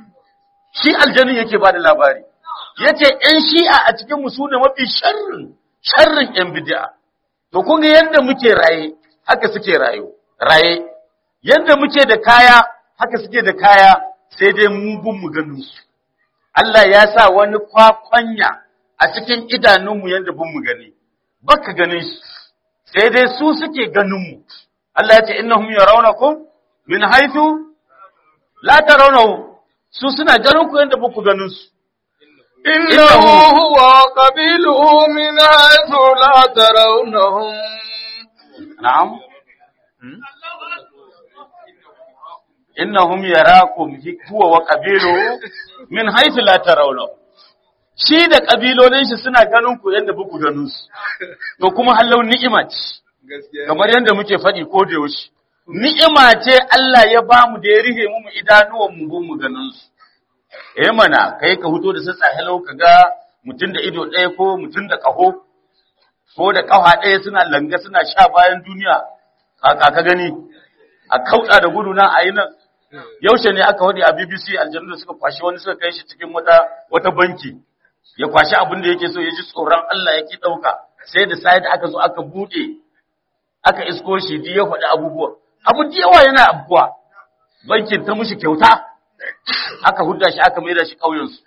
shi aljannin yake bada labari yace yan shi'a a cikin mu sune mafi sharrin sharrin yan bid'a to kun ga yanda muke raye haka suke rayu raye yanda muke da kaya haka suke da kaya sai dai mu bin mu ganin su Allah ya sa wani kwakwanya a cikin idanunmu yanda bin mu gani baka ganin shi sai dai su suke ganin mu Allah ya ce innahum yarawnakum min haythu la tarawnahu su suna ganin ku yanda baku ganin su إنه هو قبيله من حيث لا ترونهم na'am Hmm? innahum yarakum huwa wa qabiluhu min haythu la tarawnahu shi da kabilolin shi suna ganin ku yanda baku ganin su to kuma hallau ni'ima ce gaskiya kamar yanda muke faɗi ko da yaushe ni'ima ce Allah ya bamu da ya rihe mu idanuwan mu gun mu ganin su eh mana kai ka huto da sassa hello ka ga mutum da ido ɗaya ko mutum da ƙaho ko da ƙafa ɗaya suna langa suna sha bayan duniya kaka ka gani a kauɗa da gudu nan a yi nan yaushe ne aka wadi a BBC aljanu da suka kwashi wani suka kai shi cikin wata wata banki ya kwashi abin da yake so ya ji tsoron Allah ya ki ɗauka sai da sai da aka zo aka buɗe aka isko shi duk ya faɗi abubuwa abu da yawa yana abubuwa bankin ta mushi kyauta aka hudda shi aka maida shi ƙauyensu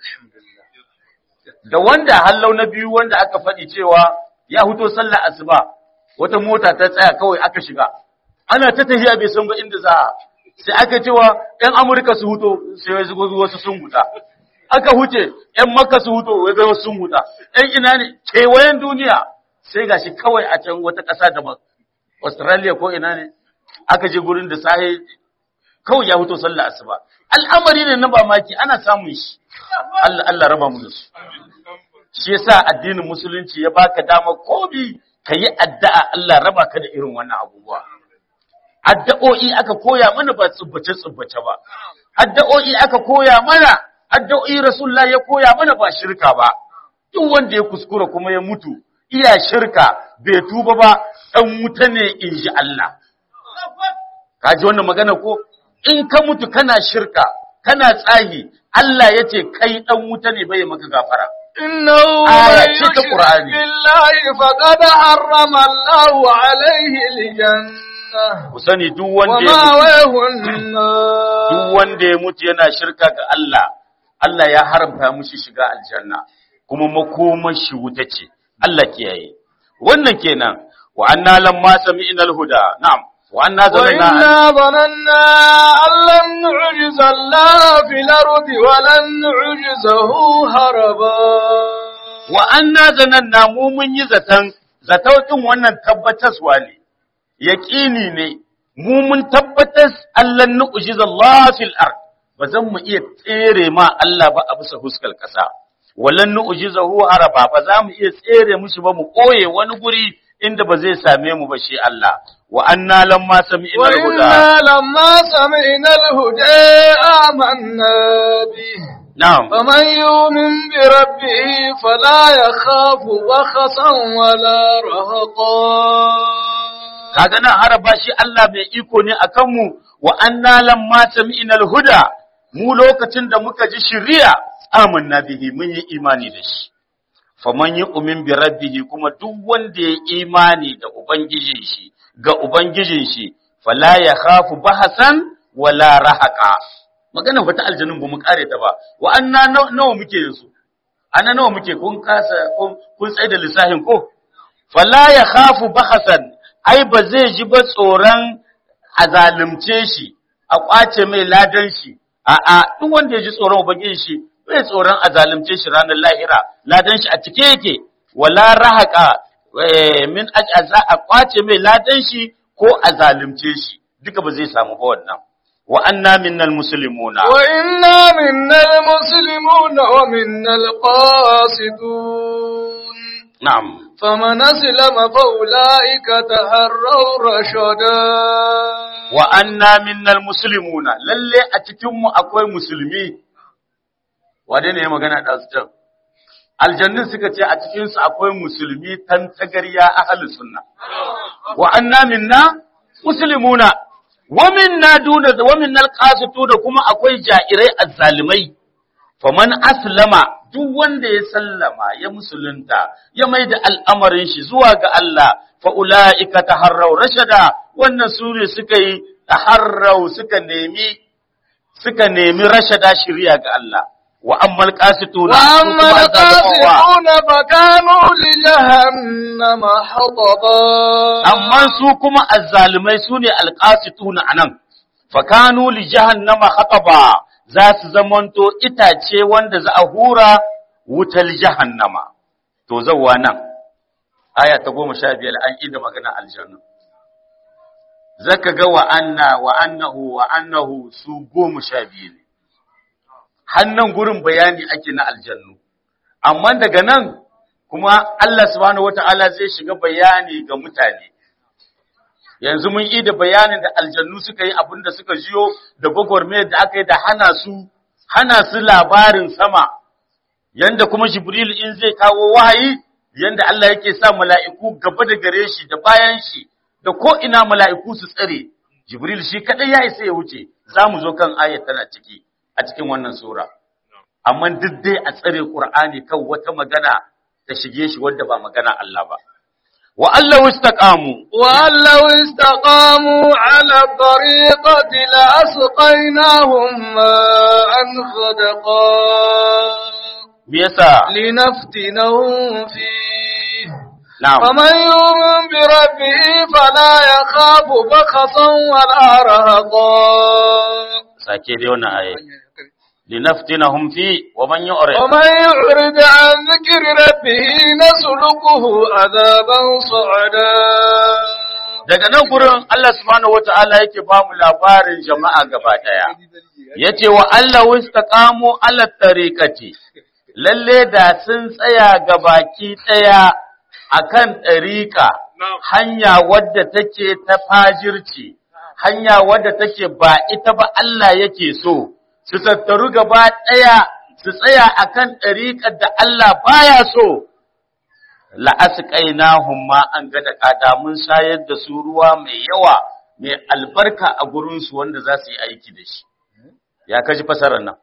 da wanda hallau na biyu wanda aka faɗi cewa ya huto sallar asuba wata mota ta tsaya kawai aka shiga ana ta tafiya bai san ba inda za a sai aka cewa ‘yan Amurka su huto sai ya zugo wasu sun huta aka huce ‘yan Makka su huto wai wasu sun huta ‘yan ina ne kewayen duniya sai gashi kawai a can wata ƙasa daban Australia ko ina ne aka je gurin da sahi kawai ya huto sallar asuba al'amari ne na mamaki ana samun shi Allah Allah raba mu da su shi yasa addinin musulunci ya baka dama kobi kayi addu'a Allah raba ka da irin wannan abubuwa addu'o'i aka koya mana ba tsubbace tsubbace ba addu'o'i aka koya mana addu'o'i rasulullah ya koya mana ba shirka ba duk wanda ya kuskura kuma ya mutu iya shirka bai tuba ba dan wuta ne inji Allah kaji wannan magana ko in ka mutu kana shirka kana tsahi Allah ya ce kai dan wuta ne bai maka gafara إنه آية من ce ta يشرك Qur'ani. بالله فقد حرم الله عليه الجنة ku sani duk wanda ya mutu ومأواه duk النار wanda ya mutu yana shirka ga Allah Allah ya haramta mushi shiga aljanna kuma makomar shi wuta ce Allah kiyaye wannan kenan wa anna lamma sami'na alhuda na'am wa anna zanna وإنا ظننا أن لن نعجز الله في الأرض ولن نعجزه هربا wa anna zananna mu mun yi zaton zatautin wannan tabbataswa ne yaqini ne mu mun tabbatas allan nu'jiza Allah fil ard ba zan mu iya tsere ma Allah ba a bisa huskar kasa walan nu'jizahu haraba ba za mu iya tsere mushi ba mu koye wani guri inda ba zai same mu ba shi Allah wa anna lamma sami'na al-huda وإنا لما سمعنا الهدى آمنا به na'am فمن يؤمن بربه فلا يخاف بخسا ولا رهقا kaga nan haraba shi Allah mai iko ne akan mu wa anna lamma sami'na al-huda mu lokacin da muka ji shari'a amanna bihi mun yi imani da shi faman yu'min bi rabbih kuma duk wanda ya imani da ubangijin shi ga ubangijin shi fala ya khafu bahasan wala rahaqa maganar wata aljanun ba mu kare ta ba wa anna naw- nawa muke yanzu ana nawa muke kun kasa kun kun tsaye da lissahin ko fala ya khafu bahasan ai ba zai ji ba tsoron a zalunce shi a kwace mai ladan shi a'a duk wanda ya ji tsoron ubangiji shi bai tsoron a zalunce shi ranar lahira ladan shi a cike yake wala rahaka eh, min ajaza a kwace mai ladan shi ko a zalunce shi duka ba zai samu ba wannan wa anna minnal muslimuna وإنا منا المسلمون ومنا القاسطون na'am فمن أسلم فأولئك تهروا رشدا wa anna minnal muslimuna lalle a cikin mu akwai musulmi wane ne ya magana da su can aljannin suka ce a cikin su akwai musulmi tan tagariya ahli sunna wa anna minna muslimuna wa minna duna wa minnal qasitu da kuma akwai jairai azzalimai faman aslama duk wanda ya sallama ya musulunta ya maida al'amarin shi zuwa ga Allah fa ulaika taharraw rashada wannan sune suka yi taharraw suka nemi suka nemi rashada shiriya ga Allah wa ammal qasituna su وأما kuma azzalimawa. القاسطون فكانوا لجهنم حطبا amma su kuma azzalumai su ne alƙasituna a nan, fakanu li jahannama hataba za su zamanto itace wanda za a hura wutar jahannama. To zauwa nan, aya ta goma sha biyar an ida magana aljanna. Zaka ga wa anna wa annahu wa annahu su goma sha biyu ne. Hannan gurin bayani ake na aljannu. Amma daga nan kuma Allah subhanahu wata'ala zai shiga bayani ga mutane. Yanzu mun yi da bayanin da aljannu suka yi abin da suka jiyo da gwagwarmayar da aka yi da hana su, hana su labarin sama, yanda kuma Jibril in zai kawo wahayi, yanda Allah yake sa mala'iku gaba da gare shi da bayan shi, da ko ina mala'iku su tsare, Jibril shi kaɗai ya isa ya wuce, za mu zo kan ayat tana ciki a cikin wannan Sura. Amma duk dai a tsare Ƙur'ani kan wata magana ta shige shi wadda ba magana Allah ba. Wa Allah istaqamu وأن لو استقاموا على الطريقة لأسقيناهم ماء غدقا me yasa لنفتنهم فيه na'am فمن يؤمن بربه فلا يخاف بخسا ولا رهقا sake dai wannan aye linaftinahum fi wa man yu'rid ومن يعرض عن ذكر ربه نسلكه عذابا صعدا daga nan gurin Allah subhanahu wata'ala yake ba mu labarin jama'a gaba daya yace wa Allah wastaqamu ala tariqati lalle da sun tsaya gabaki daya akan tariqa hanya wadda take ta fajirci hanya wadda take ba ita ba Allah yake so su tattaru gaba daya su tsaya akan tariqar da Allah baya so la'asqainahum ma an ga da kada mun shayar da su ruwa mai yawa mai albarka a gurin su wanda za su yi aiki da shi ya kaji fasarar nan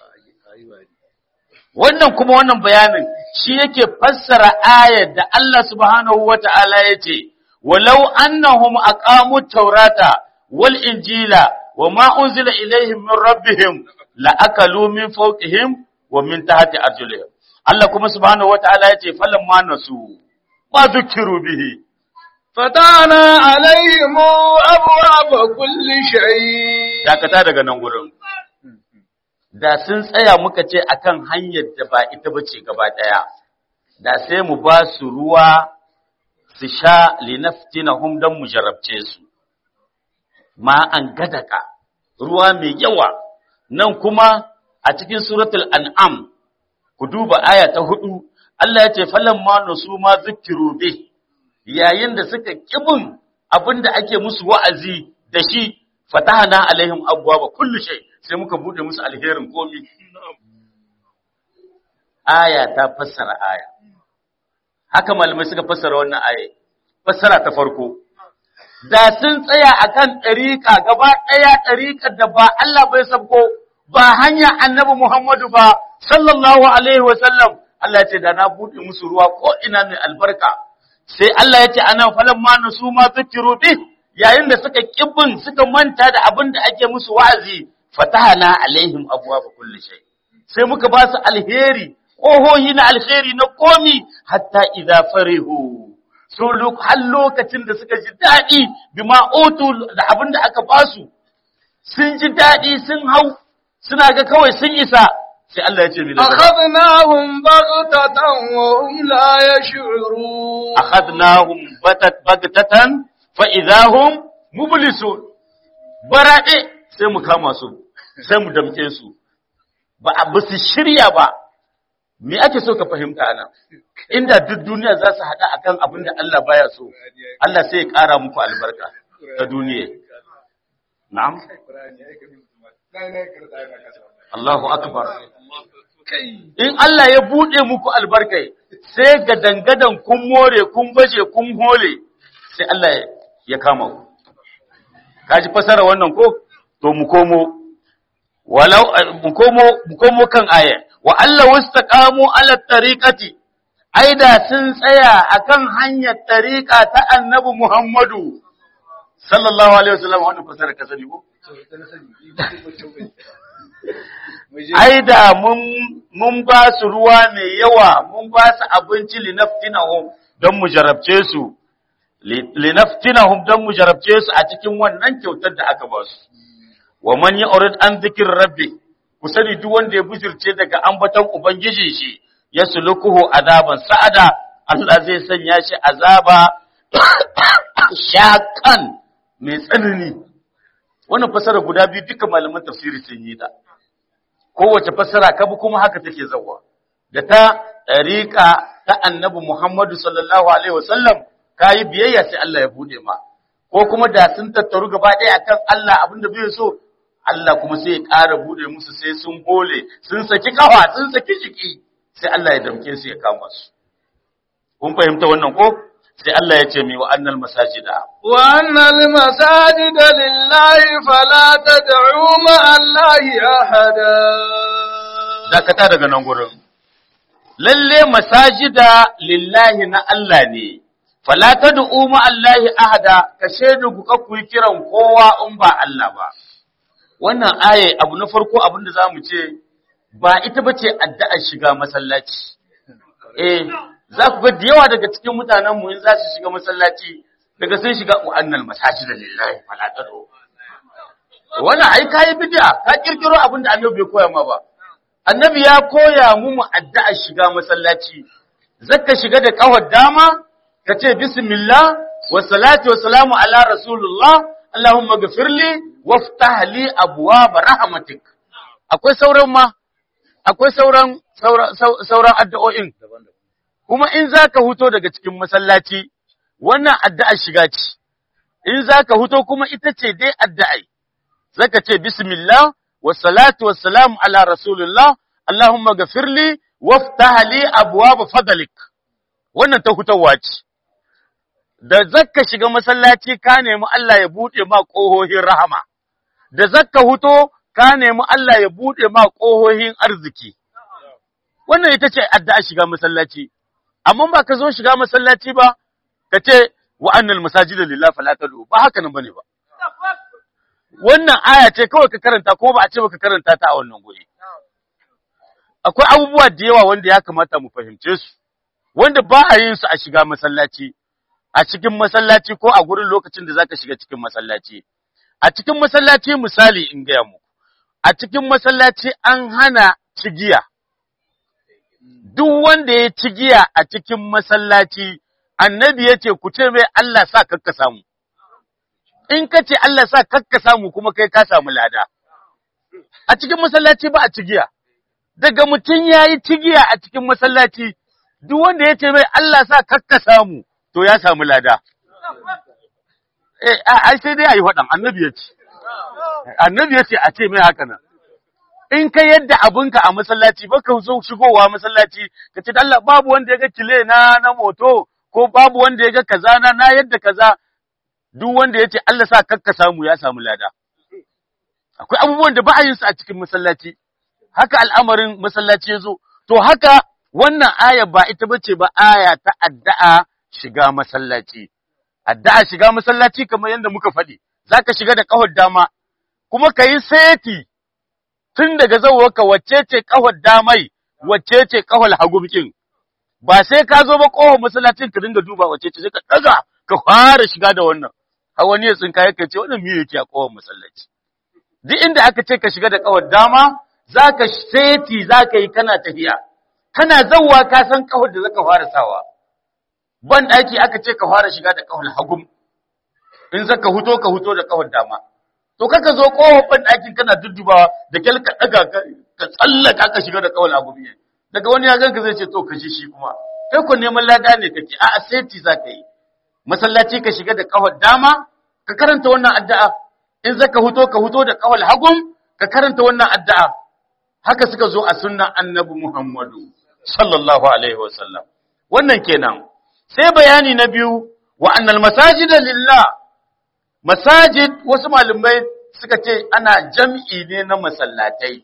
wannan kuma wannan bayanin shi yake fassara ayar da Allah subhanahu wata'ala yace walau annahum aqamu taurata wal injila wama unzila ilaihim min rabbihim la akalu min fawqihim wa min tahti arjulihim Allah kuma subhanahu wata'ala yace falamma nasu ma dhukiru bihi فتحنا عليهم أبواب كل شيء dakata daga nan gurin da sun tsaya muka ce akan hanyar da ba ita bace gaba daya da sai mu ba su ruwa su sha linaftinahum dan mu jarabce su ma an gadaka ruwa mai yawa nan kuma a cikin suratul an'am ku duba aya ta hudu Allah ya ce falamma nusu ma zikiru bih yayin da suka kibin abinda ake musu wa'azi da shi fatahana alaihim abwaaba kullu shay sai muka bude musu alherin komi aya ta fassara aya haka malamai suka fassara wannan aya fassara ta farko da sun tsaya akan ɗariƙa gaba ɗaya ɗariƙar da ba Allah bai sabko ba hanya annabi Muhammadu ba sallallahu alaihi wa sallam Allah ya ce da na buɗe musu ruwa ko ina mai albarka sai Allah ya ce anan falan ma nasu ma zikiru bi yayin da suka kibbin suka manta da abin da ake musu wa'azi fatahana alaihim abwaaba kulli shay sai muka ba su alheri ƙohohi na alheri na komi hatta idza farihu so har lokacin da suka ji daɗi bima utu da abin da aka ba su sun ji daɗi sun hau suna ga kawai sun isa sai Allah ya ce mi أخذناهم بغتة وهم لا يشعرون akhadnahum batat bagtatan fa idahum mublisun barade sai mu kama su sai mu damke su ba a su shirya ba me ake so ka fahimta anan inda duk duniya za su haɗa akan abin da Allah baya so Allah sai ya ƙara muku albarka ta duniya na'am Allahu akbar in Allah ya buɗe muku albarkai sai ga dangadan kun more kun baje kun hole sai Allah ya kama ku kaji fasara wannan ko to mu komo walau mu komo mu komo kan aya wa Allah wastaqamu ala tariqati aida sun tsaya akan hanyar tariqa ta annabi Muhammadu sallallahu alaihi wasallam wannan fasara ka sani ko ai da mun mun ba su ruwa mai yawa mun ba su abinci linaftinahum don mu jarabce su linaftinahum don mu jarabce su a cikin wannan kyautar da aka ba su wa man yurid an zikir rabbi ku sani duk wanda ya bujirce daga ambaton ubangiji shi ya sulukuhu azaban sa'ada Allah zai sanya shi azaba shakan mai tsanani wannan fasara guda biyu duka malaman tafsiri sun yi ta kowace fassara kabi kuma haka take zawa da ta ɗariƙa ta annabi Muhammadu sallallahu alaihi wasallam kayi biyayya sai Allah ya bude ma ko kuma da sun tattaru gaba ɗaya akan Allah abinda bai so Allah kuma sai ya ƙara bude musu sai sun hole sun saki kafa sun saki jiki sai Allah ya damke su ya kama su kun fahimta wannan ko sai Allah ya ce mi wa annal masajida وأن المساجد لله فلا تدعوا مع الله أحدا dakata daga nan gurin lalle masajida lillahi na Allah ne fala tad'u ma Allahi ahada ka shaidu ku ku yi kiran kowa in ba Allah ba wannan aye abu na farko abin da zamu ce ba ita bace addu'ar shiga masallaci eh za ku ga da yawa daga cikin mutanen mu in za su shiga masallaci daga sun shiga wa'annal masajida lillahi fala tad'u wannan ai kai bid'a ka kirkiro abin da Annabi bai koya ma ba annabi ya koya mu mu addu'a shiga masallaci zaka shiga da kawar dama ka ce bismillah wa salatu wa salamu ala rasulullah allahumma ghafirli waftah li abwaab rahmatik akwai sauran ma akwai sauran sauran addu'o'in kuma in zaka huto daga cikin masallaci wannan addu'a shiga ce in zaka huto kuma ita ce dai addu'ai zaka ce bismillah والصلاة والسلام على رسول الله اللهم اغفر لي وافتح لي ابواب فضلك wannan ta hutawa ce da zakka shiga masallaci ka nemi Allah ya bude ma kohohin rahama da zakka huto ka nemi Allah ya bude ma kohohin arziki wannan ita ce addu'a shiga masallaci amma ba ka zo shiga masallaci ba ka ce wa annal masajida lillahi fala tad'u ba haka nan bane ba wannan aya ce kawai ka karanta ko ba a ce baka karanta ta a wannan guri akwai abubuwa da yawa wanda ya kamata mu fahimce su wanda ba a yin su a shiga masallaci a cikin masallaci ko a gurin lokacin da zaka shiga cikin masallaci a cikin masallaci misali in gaya muku a cikin masallaci an hana cigiya duk wanda ya cigiya a cikin masallaci annabi ya ce ku ce mai Allah sa kakka samu in ka ce Allah sa kakka samu kuma kai ka samu lada. A cikin masallaci ba a cigiya, daga mutum ya yi cigiya a cikin masallaci, duk wanda ya ce mai Allah sa kakka samu, to ya samu lada. eh ai sai dai ayi faɗan annabi ya ce annabi ya ce a ce mai haka nan in ka yadda abinka a masallaci ba ka zo shigowa masallaci ka ce Allah babu wanda ya ga kile na na moto ko babu wanda ya ga kaza na na yadda kaza duk wanda ya ce Allah sa kakka samu ya samu lada akwai abubuwan da ba a yin su a cikin masallaci haka al'amarin masallaci ya zo to haka wannan aya ba ita bace ba aya ta addu'a shiga masallaci addu'a shiga masallaci kamar yadda muka faɗi zaka shiga da ƙahon dama kuma ka yi seti tun daga zauwarka wacce ce ƙahon damai wacce ce ƙahon hagumkin ba sai ka zo ba ƙofar masallacin ka dinga duba wacce ce sai ka ɗaga ka fara shiga da wannan har wani ya tsinka yake ce wannan miye yake a ƙofar masallaci duk inda aka ce ka shiga da ƙahon dama zaka seti zaka yi kana tafiya kana zauwa ka san ƙahon da zaka fara sawa ban ɗaki aka ce ka fara shiga da ƙahon hagum in zaka huto ka huto da ƙahon dama to kaka zo ƙofar ban ɗakin kana duddubawa da kyal ka ɗaga ka tsallaka ka shiga da ƙahon hagum ne daga wani ya ganka zai ce to ka ji shi kuma kai ko neman lada ne kake a seti zaka yi masallaci ka shiga da ƙahon dama ka karanta wannan addu'a in zaka huto ka huto da ƙahon hagum ka karanta wannan addu'a haka suka zo a sunnan annabi Muhammadu sallallahu alaihi wasallam wannan kenan sai bayani na biyu wa annal masajida lillah masajid wasu malamai suka ce ana jam'i ne na masallatai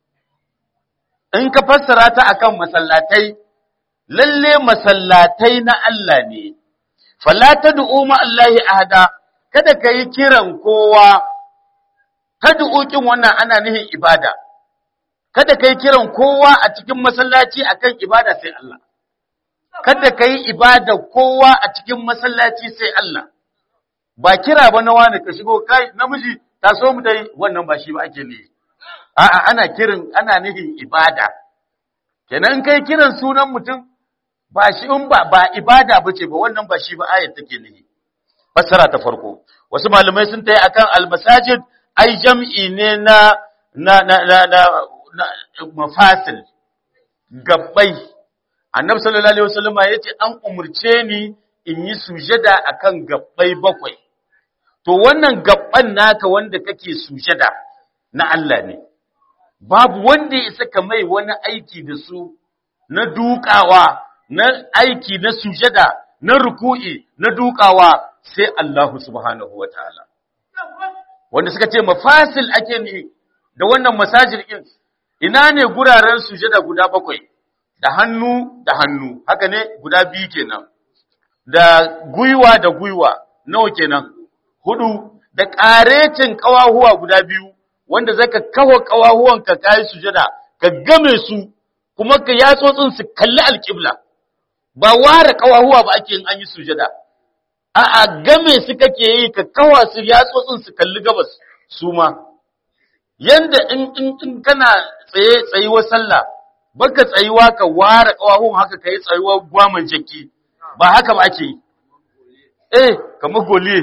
in ka fassara ta akan masallatai lalle masallatai na Allah ne fala tad'u ma Allahi ahada kada kai kiran kowa tad'u kin wannan ana nihin ibada kada kai kiran kowa a cikin masallaci akan ibada sai Allah kada kai ibada kowa a cikin masallaci sai Allah ba kira ba na wani ka shigo kai namiji taso mu dai wannan ba shi ba ake ne a'a ana kirin ana nihin ibada kenan kai kiran sunan mutum ba shi in ba ba ibada bace ba wannan ba shi ba ayat take nihi fassara ta farko wasu malamai sun tayi akan almasajid ai jam'i ne na na na na, na, mafasil gabbai annabi sallallahu alaihi wasallam yace an umurce ni in yi sujada akan gabbai bakwai to wannan gabban naka wanda kake sujada na Allah ne babu wanda ya saka mai wani aiki da su na dukawa na aiki na sujada na ruku'i na dukawa sai Allah subhanahu wataala wanda suka ce mafasil ake ne da wannan masajid din ina ne guraren sujada guda bakwai da hannu da hannu haka ne guda biyu kenan da gwiwa da gwiwa nawa kenan hudu da ƙarecin ƙawahuwa guda biyu wanda zaka kawo ƙawahuwanka kai sujada ka game su kuma ka yatsotsin su kalli alƙibla ba ware ƙawahuwa ba ake yin an yi sujada a'a game su kake yi ka kawa su yatsotsin su kalli gabas su ma yanda in in, in kana tsaye tsayuwar sallah baka tsayuwa ka ware ƙawahuwan haka kai tsayuwar gwaman jaki ba haka ba ake yi eh kamar goliye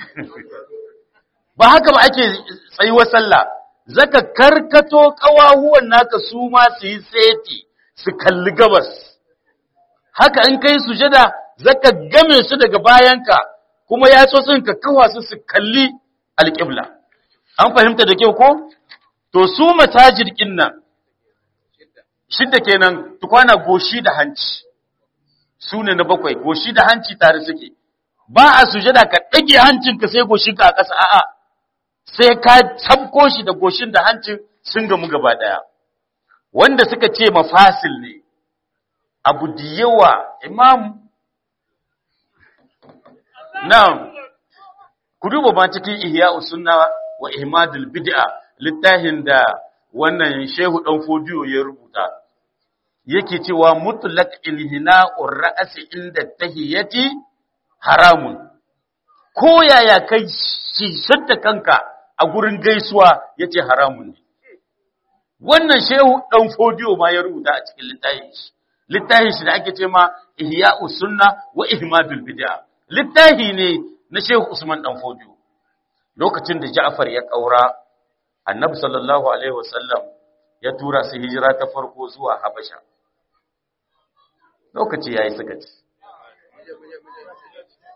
ba haka ba ake tsayuwar sallah zaka karkato kawahuwan naka su ma su yi seti su kalli gabas haka in kai sujada zaka game su daga bayanka kuma ya so ka kawa su su kalli alƙibla an fahimta da kyau ko to su matajir nan shidda kenan tukwana goshi da hanci su ne na bakwai goshi da hanci tare suke ba a sujada ka ɗage hancinka sai goshinka a ƙasa a'a sai ka tabko shi da goshin da hancin sun gamu gaba ɗaya wanda suka ce mafasil ne abu da yawa imam na ku duba ma cikin ihya sunna wa ihmadul bid'a littafin da wannan shehu dan fodiyo ya rubuta yake cewa mutlaq ilhina'ur ra'si inda tahiyati haramun ko yaya kai shisar da kanka a gurin gaisuwa yace haramun ne wannan shehu dan fodiyo ma ya rubuta a cikin littafin shi littafin shi da ake ce ma ihya'us sunna wa ihmadul bid'a littafi ne na shehu usman dan fodiyo lokacin da ja'far ya kaura annabi sallallahu alaihi wasallam ya tura su hijira ta farko zuwa habasha lokaci yayi suka ci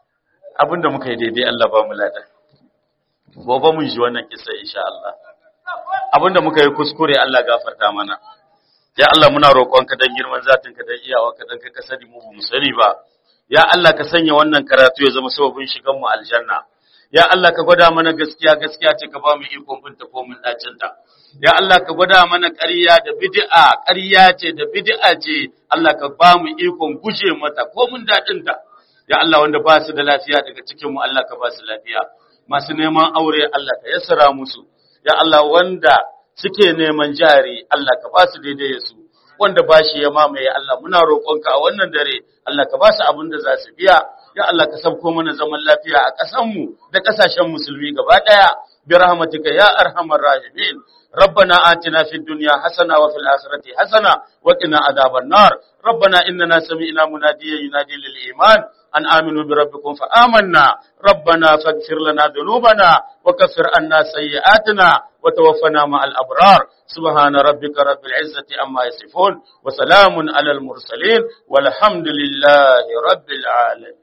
abinda muka yi daidai Allah ba mu lada gobe mun ji wannan kisa insha Allah abinda muka yi kuskure Allah gafarta mana ya Allah muna roƙonka dan girman zatinka dan iyawarka dan ka sani mu mu sani ba ya Allah ka sanya wannan karatu ya zama sababin shigan mu aljanna ya Allah ka gwada mana gaskiya gaskiya ce ka ba mu ikon binta ko mun dacin ta ya Allah ka gwada mana ƙarya da bid'a ƙarya ce da bid'a ce Allah ka ba mu ikon guje mata ko mun dadin ta ya Allah wanda ba su da lafiya daga cikin mu Allah ka ba su lafiya masu neman aure Allah ka yassara musu ya Allah wanda suke neman jari Allah ka ba su daidai su wanda ba shi ya mamaye Allah muna roƙonka a wannan dare Allah ka ba su abin da za su biya ya Allah ka sabko mana zaman lafiya a ƙasanmu da ƙasashen musulmi gaba ɗaya bi rahmatika ya arhamar rahimin ربنا آتنا في الدنيا حسنة وفي الآخرة حسنة وقنا عذاب النار ربنا إننا سمعنا مناديا ينادي للإيمان أن آمنوا بربكم فآمنا ربنا فاغفر لنا ذنوبنا وكفر عنا سيئاتنا وتوفنا مع الأبرار سبحان ربك رب العزة أما يصفون وسلام على المرسلين والحمد لله رب العالمين